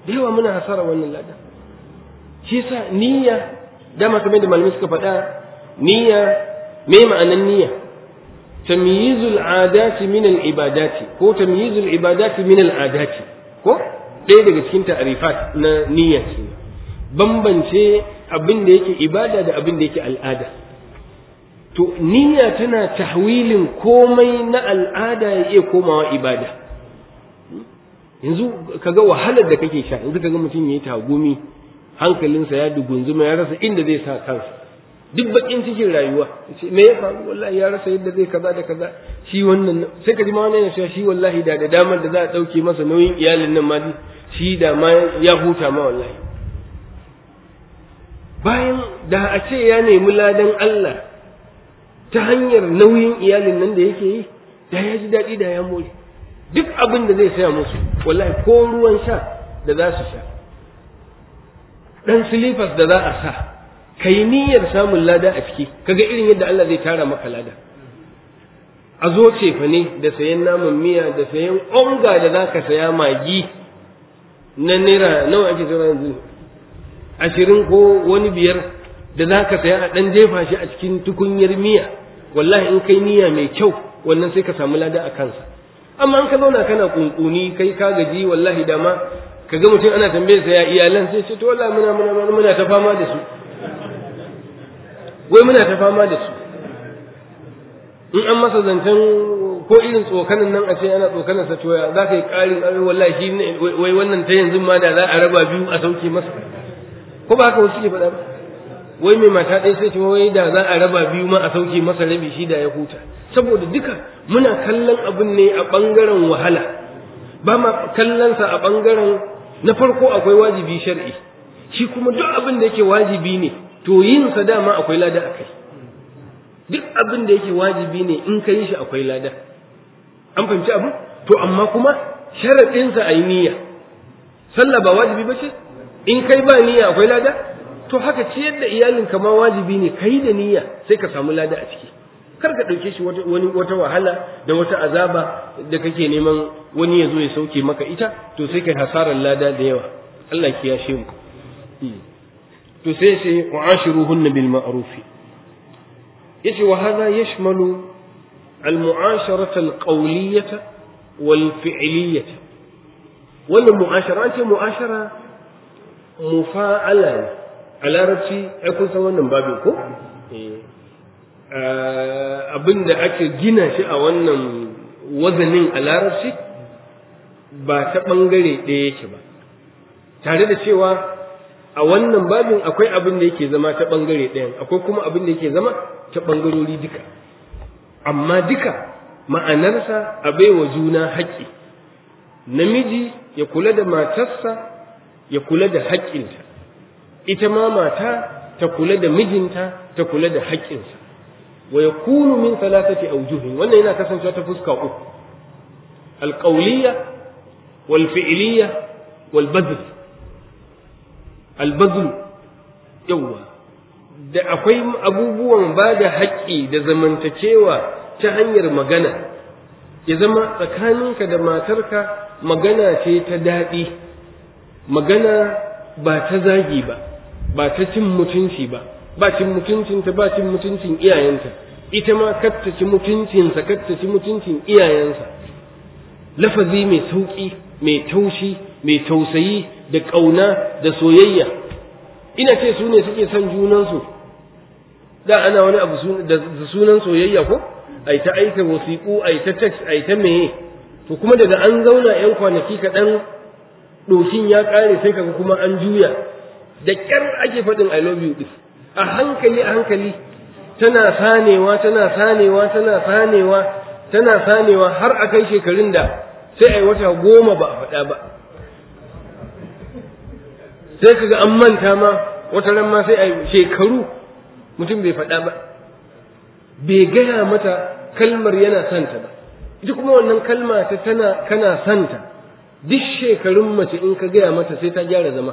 da yawa muna hasara wannan lada shi yasa niyya dama kamar da malamai suka faɗa niyya me ma'anan niyya tamyizul adati min al ibadati ko tamyizul ibadati min al adati ko ɗaya daga cikin ta'arifat na niyya ce bambance abin da yake ibada da abin da yake al'ada to niyya tana tahwilin komai na al'ada ya iya komawa ibada yanzu kaga wahalar da kake sha yanzu kaga mutum yayi tagumi hankalinsa ya dugunzuma ya rasa inda zai sa kansa duk bakin cikin rayuwa me ya faru wallahi ya rasa yadda zai kaza da kaza shi wannan sai ka ji ma wannan ya shi wallahi da da damar da za a dauke masa nauyin iyalin nan ma shi da ma ya huta ma wallahi bayan da a ce ya nemi ladan Allah ta hanyar nauyin iyalin nan da yake yi da ya ji daɗi da ya more duk abin da zai saya musu wallahi ko ruwan sha da za su sha ɗan silifas da za a sa ka yi niyyar samun lada a ciki kaga irin yadda Allah zai tara maka lada a zo cefa ne da sayan naman miya da sayan onga da za ka saya magi na naira nawa ake zama yanzu ashirin ko wani biyar da za ka saya a ɗan jefa shi a cikin tukunyar miya wallahi in kai niyya mai kyau wannan sai ka samu lada a kansa amma in ka zauna kana kunkuni kai ka gaji wallahi dama ka ga mutum ana tambayar sa ya iyalan sai ce to wallahi muna muna muna ta fama da su wai muna ta fama da su in an masa zancen ko irin tsokanin nan a ce ana tsokanin sa to za ka yi ƙarin ƙarin wallahi shi wai wannan ta yanzu ma da za a raba biyu a sauke masa ko ba haka wasu ke faɗa ba wai mai mata ɗaya sai ce wai da za a raba biyu ma a sauke masa rabi shi da ya huta saboda duka muna kallon abin ne a ɓangaren wahala ba ma kallonsa a ɓangaren na farko akwai wajibi shar'i shi kuma duk abin da yake wajibi ne to yin sa dama akwai lada a kai duk abin da yake wajibi ne in ka yi shi akwai lada an fahimci abu to amma kuma sharaɗinsa a yi niyya sallah ba wajibi ba ce in kai ba niyya akwai lada to haka ciyar da iyalinka ma wajibi ne kai da niyya sai ka samu lada a ciki kar ka ɗauke shi wani wata wahala da wata azaba da kake neman wani ya zo ya sauke maka ita to sai kai hasarar lada da yawa Allah ki yashe mu to sai sai wa'ashiruhunna bil ma'ruf yace wa hadha yashmalu al mu'asharata al qawliyata wal fi'liyata wannan mu'ashara an ce mu'ashara mufa'ala ne a larabci ai kun san wannan babin ko abin da ake gina shi a wannan wazanin a larabci ba ta ɓangare ɗaya yake ba tare da cewa a wannan babin akwai abin da yake zama ta ɓangare ɗayan akwai kuma abin da yake zama ta ɓangarori duka amma duka ma'anarsa a baiwa juna haƙƙi namiji ya kula da matarsa ya kula da haƙƙinta ita ma mata ta kula da mijinta ta kula da haƙƙinsa wa yakunu min thalathati awjuhin wannan yana kasancewa ta fuska uku alqawliya wal fi'liya wal badl al badl yawa da akwai abubuwan ba da haƙƙi da zamantakewa ta hanyar magana ya zama tsakaninka da matarka magana ce ta daɗi magana ba ta zagi ba ba ta cin mutunci ba ba cin mutuncinta ba cin mutuncin iyayenta ita ma katta ci mutuncinsa katta ci mutuncin iyayensa lafazi mai sauƙi mai taushi mai tausayi da ƙauna da soyayya ina ce su ne suke son junansu da ana wani abu da sunan soyayya ko ai ta aika wasiƙu ai ta text ai ta meye to kuma daga an zauna yan kwanaki kaɗan ɗoshin ya ƙare sai kaga kuma an juya da ƙyar ake faɗin I love you ɗin a hankali a hankali tana sanewa tana sanewa tana sanewa tana sanewa har a kai shekarun da sai a yi wata goma ba a faɗa ba sai kaga an manta ma wata ran ma sai a yi shekaru mutum bai faɗa ba bai gaya mata kalmar yana santa ba ita kuma wannan kalma ta tana kana santa duk shekarun mace in ka gaya mata sai ta gyara zama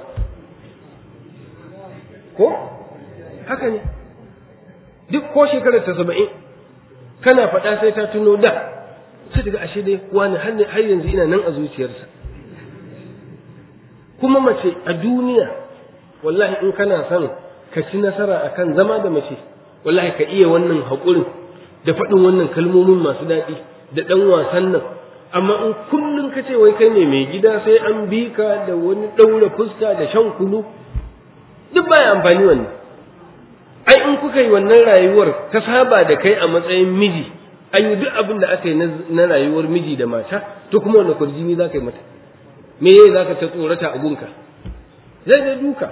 ko haka ne duk ko shekarar ta saba'in kana faɗa sai ta tuno da sai daga ashe dai wani har yanzu ina nan a zuciyarsa kuma mace a duniya wallahi in kana son ka ci nasara akan zama da mace wallahi ka iya wannan haƙurin da faɗin wannan kalmomin masu daɗi da ɗan wasan nan amma in kullum ka ce wai kai ne mai gida sai an bi ka da wani ɗaura fuska da shan kunu duk baya amfani wannan ai in kuka yi wannan rayuwar ka saba da kai a matsayin miji an yi duk abin da aka yi na rayuwar miji da mata to kuma wanda kurjini za ka yi mata me yayi za ka ta tsorata a gunka zai da duka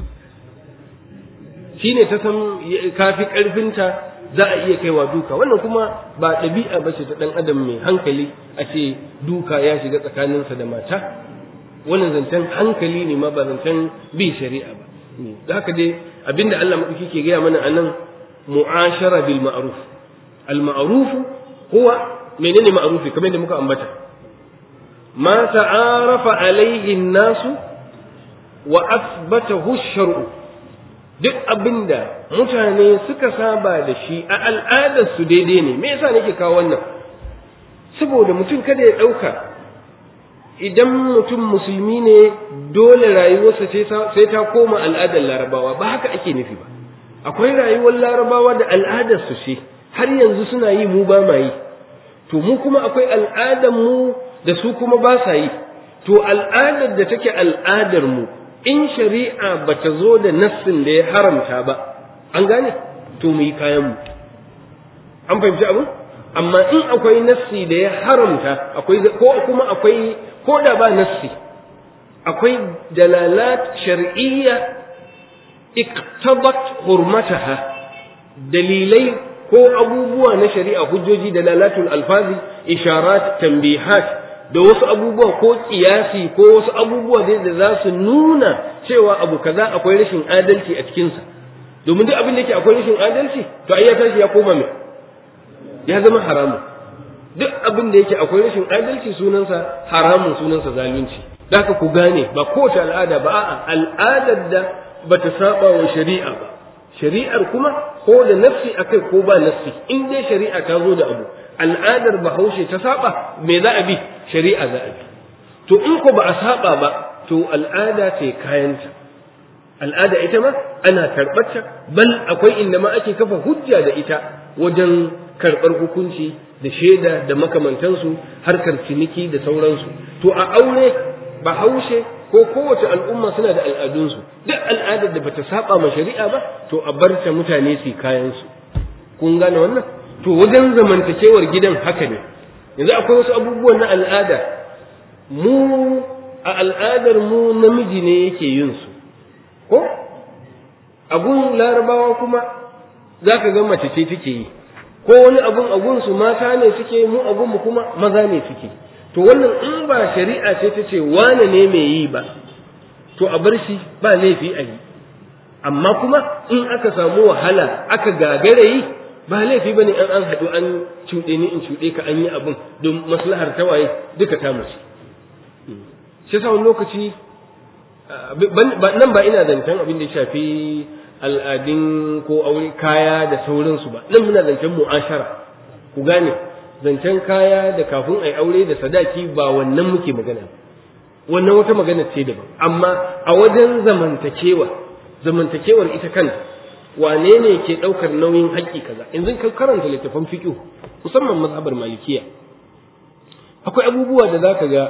shi ne ta san kafi ƙarfinta za a iya kaiwa duka wannan kuma ba ɗabi'a ba ce ta ɗan adam mai hankali a ce duka ya shiga tsakaninsa da mata wannan zancen hankali ne ma ba zancen bin shari'a ba da haka dai abinda Allah maɗauki ke gaya mana a nan mu'ashara bil ma'ruf al ma'ruf huwa menene ma'rufi kamar da muka ambata ma ta'arafa alaihi nasu wa asbatahu shar'u duk abinda mutane suka saba da shi a al'adar su daidai ne me yasa nake kawo wannan saboda mutum kada ya ɗauka idan mutum musulmi ne dole rayuwarsa sai ta koma al'adar larabawa ba haka ake nufi ba akwai rayuwar larabawa da al'adar su ce har yanzu suna yi mu ba ma yi to mu kuma akwai al'adar mu da su kuma ba sa yi to al'adar da take al'adar mu in shari'a ba ta zo da nassin da ya haramta ba an gane to mu yi kayan mu an fahimci abin amma in akwai nassi da ya haramta akwai ko kuma akwai ko da ba nassi akwai dalalat shar'iyya iktabat hurmataha dalilai ko abubuwa na shari'a hujjoji dalalatul alfazi isharat tanbihat da wasu abubuwa ko kiyasi ko wasu abubuwa da za su nuna cewa abu kaza akwai rashin adalci a cikinsa domin duk abin da yake akwai rashin adalci to ai ya tashi ya koma mai ya zama haramun duk abin da yake akwai rashin adalci sunansa haramun sunansa zalunci da haka ku gane ba kowace al'ada ba a'a al'adar da bata saba wa shari'a ba shari'ar kuma ko da nafsi akai ko ba nafsi in dai shari'a ta zo da abu al'adar bahaushe ta saba me za a bi shari'a za a bi to in ko ba a saba ba to al'ada ce kayanta al'ada ita ma ana karɓarta bal akwai inda ma ake kafa hujja da ita wajen karɓar hukunci da shaida da makamantansu harkar ciniki da sauransu to a aure bahaushe ko kowace al'umma suna da al'adunsu duk al'adar da bata saba ma shari'a ba to a bar ta mutane su kayansu kun gane wannan to wajen zamantakewar gidan haka ne yanzu akwai wasu abubuwan na al'ada mu a al'adar mu namiji ne yake yin su ko abun larabawa kuma za ka ga mace ce take yi ko wani abun abun su mata ne suke mu abun mu kuma maza ne suke to wannan in ba shari'a ce ta ce wane ne mai yi ba to a bar shi ba laifi a yi amma kuma in aka samu wahala aka gagara yi ba laifi bane an an haɗu an cuɗe ni in cuɗe ka an yi abun don maslahar tawaye duka ta mace shi sa wani lokaci nan ba ina zancen abin da ya shafi al'adun ko aure kaya da sauransu ba nan muna zancen mu'ashara ku gane zancen kaya da kafin a yi aure da sadaki ba wannan muke magana wannan wata magana ce daban amma a wajen zamantakewa zamantakewar ita kanta wane ne ke ɗaukar nauyin haƙƙi kaza yanzu ka karanta littafan fiƙo musamman mazhabar malikiya akwai abubuwa da zaka ga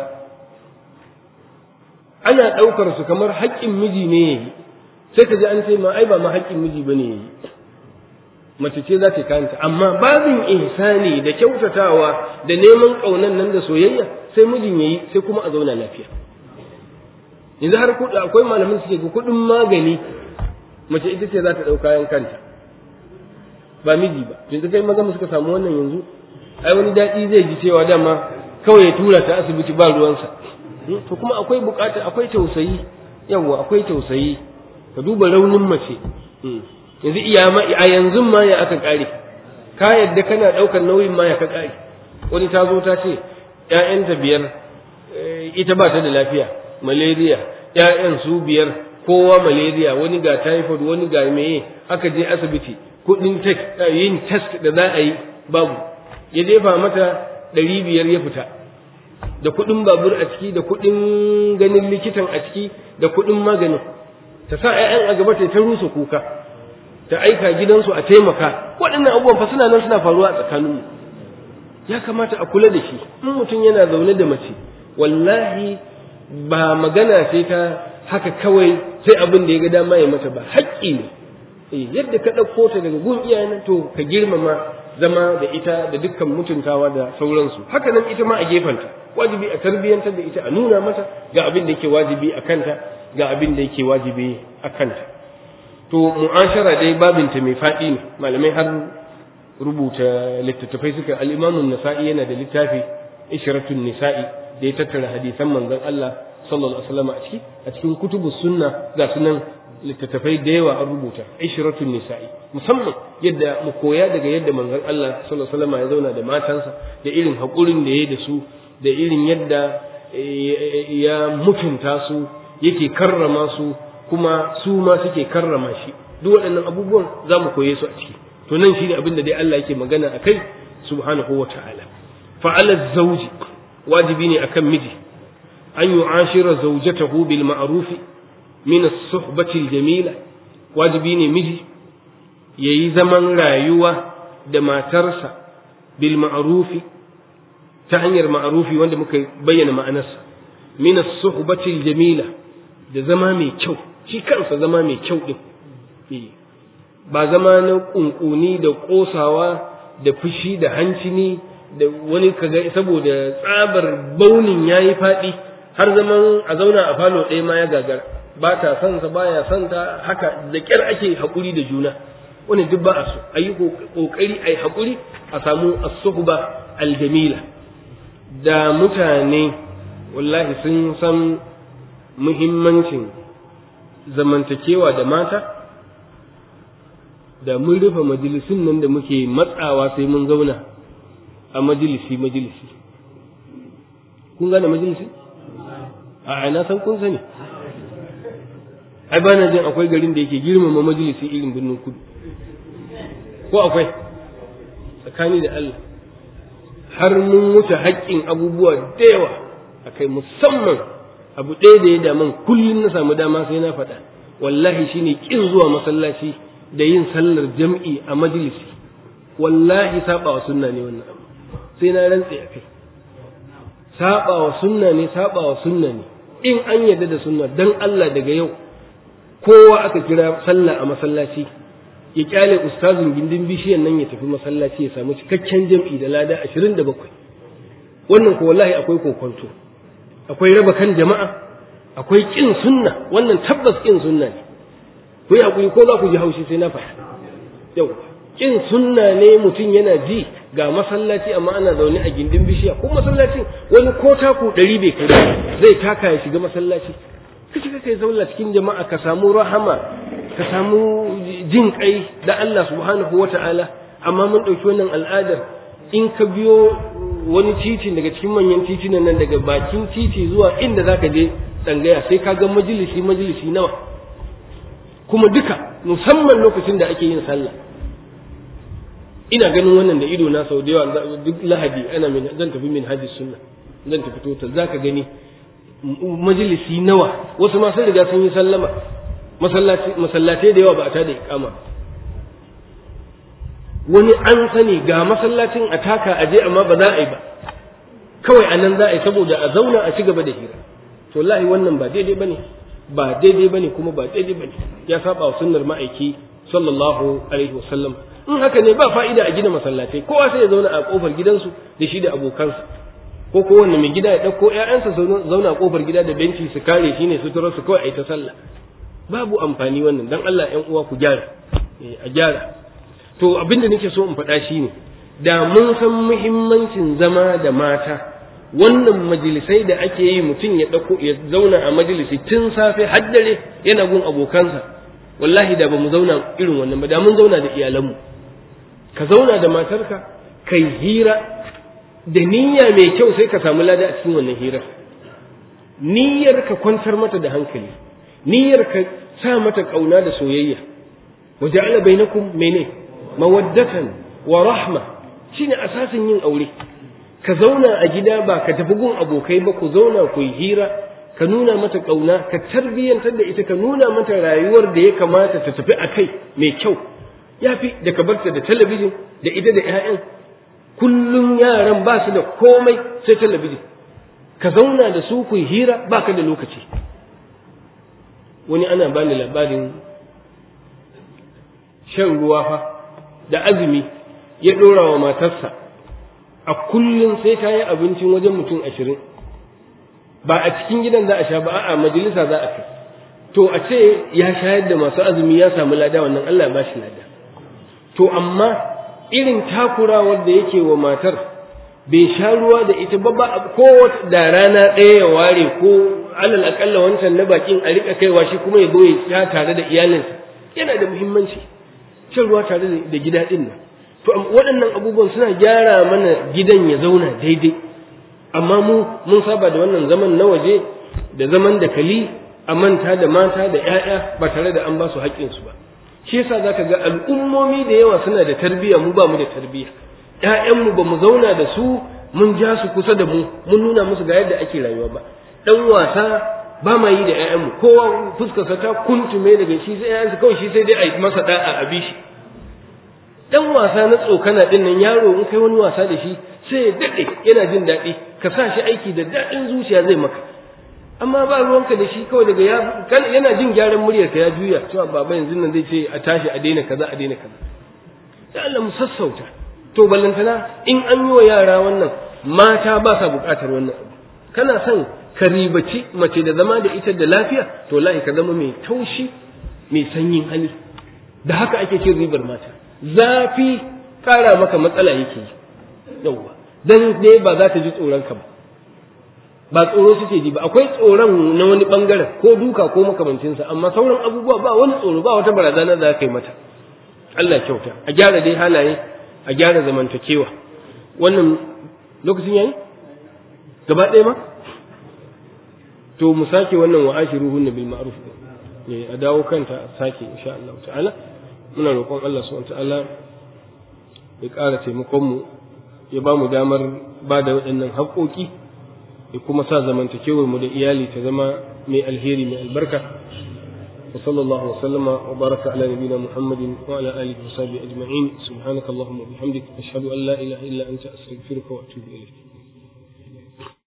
ana ɗaukar su kamar haƙƙin miji ne yayi sai ka ji an ce ma ai ba ma haƙƙin miji bane yayi mace ce za ta kanta amma babin ihsani da kyautatawa da neman ƙaunan nan da soyayya sai mijin yayi sai kuma a zauna lafiya yanzu har kuɗi akwai malamin suke ga kuɗin magani mace ita ce za ta ɗau kayan kanta ba miji ba yanzu kai maza suka samu wannan yanzu ai wani daɗi zai ji cewa dama kawai ya tura ta asibiti ba ruwansa to kuma akwai bukata akwai tausayi yawa akwai tausayi ka duba raunin mace yanzu iya ma a yanzu ma ya aka kare ka yadda kana daukar nauyin ma ya ka kare wani ta zo ta ce ƴaƴanta biyar ita ba ta da lafiya malaria ƴaƴan su biyar kowa malaria wani ga typhoid wani ga meye aka je asibiti kuɗin yin test da za a yi babu ya jefa mata ɗari biyar ya fita da kuɗin babur a ciki da kuɗin ganin likitan a ciki da kuɗin maganin ta sa 'ya'yan a gaba ta ta rusa kuka ta aika gidansu a taimaka waɗannan abubuwan fa suna nan suna faruwa a tsakaninmu ya kamata a kula da shi in mutum yana zaune da mace wallahi ba magana sai ta haka kawai sai abin da ya ga dama ya mata ba haƙƙi ne yadda ka ɗauko ta daga gun iyayen to ka girmama zama da ita da dukkan mutuntawa da sauransu haka nan ita ma a gefenta wajibi a tarbiyyantar da ita a nuna mata ga abin da yake wajibi a kanta ga abin da yake wajibi a kanta to mu'ashara dai babinta mai faɗi ne malamai har rubuta littattafai suka al-imamu nasa'i yana da littafi ishratun nisa'i da ya tattara hadisan manzon Allah sallallahu alaihi wasallam a ciki a cikin kutubu sunna ga sunan littattafai da yawa an rubuta ishratun nisa'i musamman yadda mu koya daga yadda manzon Allah sallallahu alaihi wasallam ya zauna da matansa da irin haƙurin da ya da su da irin yadda ya mutunta su yake karrama su kuma su ma suke karrama shi duk waɗannan abubuwan za mu koye su a ciki to nan shine abin da dai Allah yake magana a kai subhanahu wa ta'ala fa'ala zawji wajibi ne akan miji an yu'ashira zawjatahu bil ma'ruf min as-suhbati al-jamila wajibi ne miji yayi zaman rayuwa da matarsa bil ma'ruf ta hanyar ma'rufi wanda muka bayyana ma'anarsa min as-suhbati al-jamila da zama mai kyau shi kansa zama mai kyau din ba zama na kunkuni da kosawa da fushi da hancini da wani kaga saboda tsabar baunin yayi faɗi har zaman a zauna a falo ɗaya ma ya gagara ba ta son sa baya son ta haka da kyar ake haƙuri da juna wani duk ba a so a yi ƙoƙari a yi haƙuri a samu as-suhba al-jamila da mutane wallahi sun san muhimmancin zamantakewa da mata da mun rufe majalisun nan da muke matsawa sai mun zauna a majalisi majalisi kun gane majalisi a na san kun sani ai ba na jin akwai garin da yake girmama majalisi irin birnin kudu ko akwai tsakani da Allah har mun wuce haƙƙin abubuwa da yawa akai musamman abu ɗaya da ya daman kullum na samu dama sai na faɗa wallahi shine kin zuwa masallaci da yin sallar jam'i a majalisi wallahi saba wa sunna ne wannan abu sai na rantse a kai saba wa sunna ne saba wa sunna ne in an yarda da sunna dan Allah daga yau kowa aka kira sallah a masallaci ya kyale ustazin gindin bishiyan nan ya tafi masallaci ya samu cikakken jam'i da lada 27 wannan ko wallahi akwai kokonto akwai raba kan jama'a akwai kin sunna wannan tabbas kin sunna ne ku yi hakuri ko za ku ji haushi sai na faɗa yau kin sunna ne mutum yana ji ga masallaci amma ana zaune a gindin bishiya ko masallacin wani ko taku ɗari bai kai zai taka ya shiga masallaci ka shiga kai zauna cikin jama'a ka samu rahama ka samu jin kai da Allah subhanahu wata'ala amma mun ɗauki wannan al'adar in ka biyo wani titi daga cikin manyan titunan nan daga bakin titi zuwa inda zaka je tsangaya sai ka ga majalisi majalisi nawa kuma duka musamman lokacin da ake yin sallah ina ganin wannan da ido na sau da yawa duk lahadi ana min zan tafi min hajji sunna zan tafi total zaka gani majalisi nawa wasu ma sun riga sun yi sallama masallatai da yawa ba a tada iqama wani an sani ga masallacin a taka a je amma ba za a yi ba kawai a nan za a yi saboda a zauna a ci gaba da hira to wallahi wannan ba daidai bane ba daidai bane kuma ba daidai bane ya saba wa sunnar ma'aiki sallallahu alaihi wasallam in haka ne ba fa'ida a gina masallatai kowa sai ya zauna a kofar gidansu da shi da abokansa ko kowanne mai gida ya ɗauko ‘ya'yansa zauna a kofar gida da benci su kare shi ne suturar su kawai a yi ta sallah babu amfani wannan dan Allah ‘yan uwa ku gyara a gyara to abin da nake so in faɗa shi ne da mun san muhimmancin zama da mata wannan majalisai da ake yi mutum ya ɗauko ya zauna a majalisi tun safe har dare yana gun abokansa wallahi da ba mu zauna irin wannan ba da mun zauna da iyalanmu ka zauna da matarka kai hira da niyya mai kyau sai ka samu lada a cikin wannan hirar niyyar ka kwantar mata da hankali niyyar ka sa mata kauna da soyayya wa ja'ala bainakum mene mawaddatan wa rahma shine asasin yin aure ka zauna a gida ba ka tafi gun abokai ba ku zauna ku yi hira ka nuna mata ƙauna ka tarbiyyantar da ita ka nuna mata rayuwar da ya kamata ta tafi a kai mai kyau ya fi da ka barta da talabijin da ita da 'ya'yan kullum yaran ba su da komai sai talabijin ka zauna da su ku yi hira ba ka da lokaci wani ana bani labarin shan ruwa fa da azumi ya ɗora wa matarsa a kullum sai ta yi abincin wajen mutum ashirin ba a cikin gidan za a sha ba a majalisa za a kai to a ce ya shayar da masu azumi ya samu lada wannan Allah ba shi lada to amma irin takurawar da yake wa matar bai sha ruwa da ita ba ba ko da rana ɗaya ya ware ko alal akalla wancan na bakin a rika kaiwa shi kuma ya zo ya sha tare da iyalinsa yana da muhimmanci shan ruwa tare da gida ɗin nan to waɗannan abubuwan suna gyara mana gidan ya zauna daidai amma mu mun saba da wannan zaman na waje da zaman da kali a manta da mata da 'ya'ya ba tare da an ba su haƙƙinsu ba shi yasa zaka ga al'ummomi da yawa suna da tarbiyya mu ba mu da tarbiyya ƴaƴanmu ba mu zauna da su mun ja su kusa da mu mun nuna musu ga yadda ake rayuwa ba dan wasa ba ma yi da ƴaƴanmu kowa fuskarsa ta kuntume daga shi sai ƴaƴansa kawai shi sai dai a yi masa da'a a bi shi dan wasa na tsokana din nan yaro in kai wani wasa da shi sai ya daɗe yana jin daɗi ka sa shi aiki da daɗin zuciya zai maka amma ba ruwanka da shi kawai daga ya yana jin gyaran muryar ka ya juya cewa baba yanzu nan zai ce a tashi a daina kaza a daina kaza da Allah mu sassauta to ballantana in an yi wa yara wannan mata ba sa buƙatar wannan abu kana son ka ribaci mace da zama da ita da lafiya to lahi ka zama mai taushi mai sanyin hali da haka ake cin ribar mata zafi ƙara maka matsala yake yi yauwa dan dai ba za ta ji tsoron ka ba ba tsoro suke ji ba akwai tsoron na wani bangaren ko duka ko makamancinsa amma sauran abubuwa ba wani tsoro ba wata barazana da aka yi mata Allah kyauta a gyara dai halaye a gyara zamantakewa wannan lokacin yayi gaba ɗaya ma to mu sake wannan wa ashiruhunna bil ma'ruf eh a dawo kanta a sake insha Allah ta'ala muna roƙon Allah subhanahu ta'ala ya ƙara taimakon mu ya ba mu damar ba da waɗannan haƙoƙi ya kuma sa zamantakewar mu da iyali ta zama mai alheri mai albarka wa sallallahu wa sallama wa baraka ala nabiyina muhammadin wa ala alihi wa sahbihi ajma'in subhanaka allahumma wa bihamdik ashhadu an la ilaha illa anta astaghfiruka wa atubu ilayk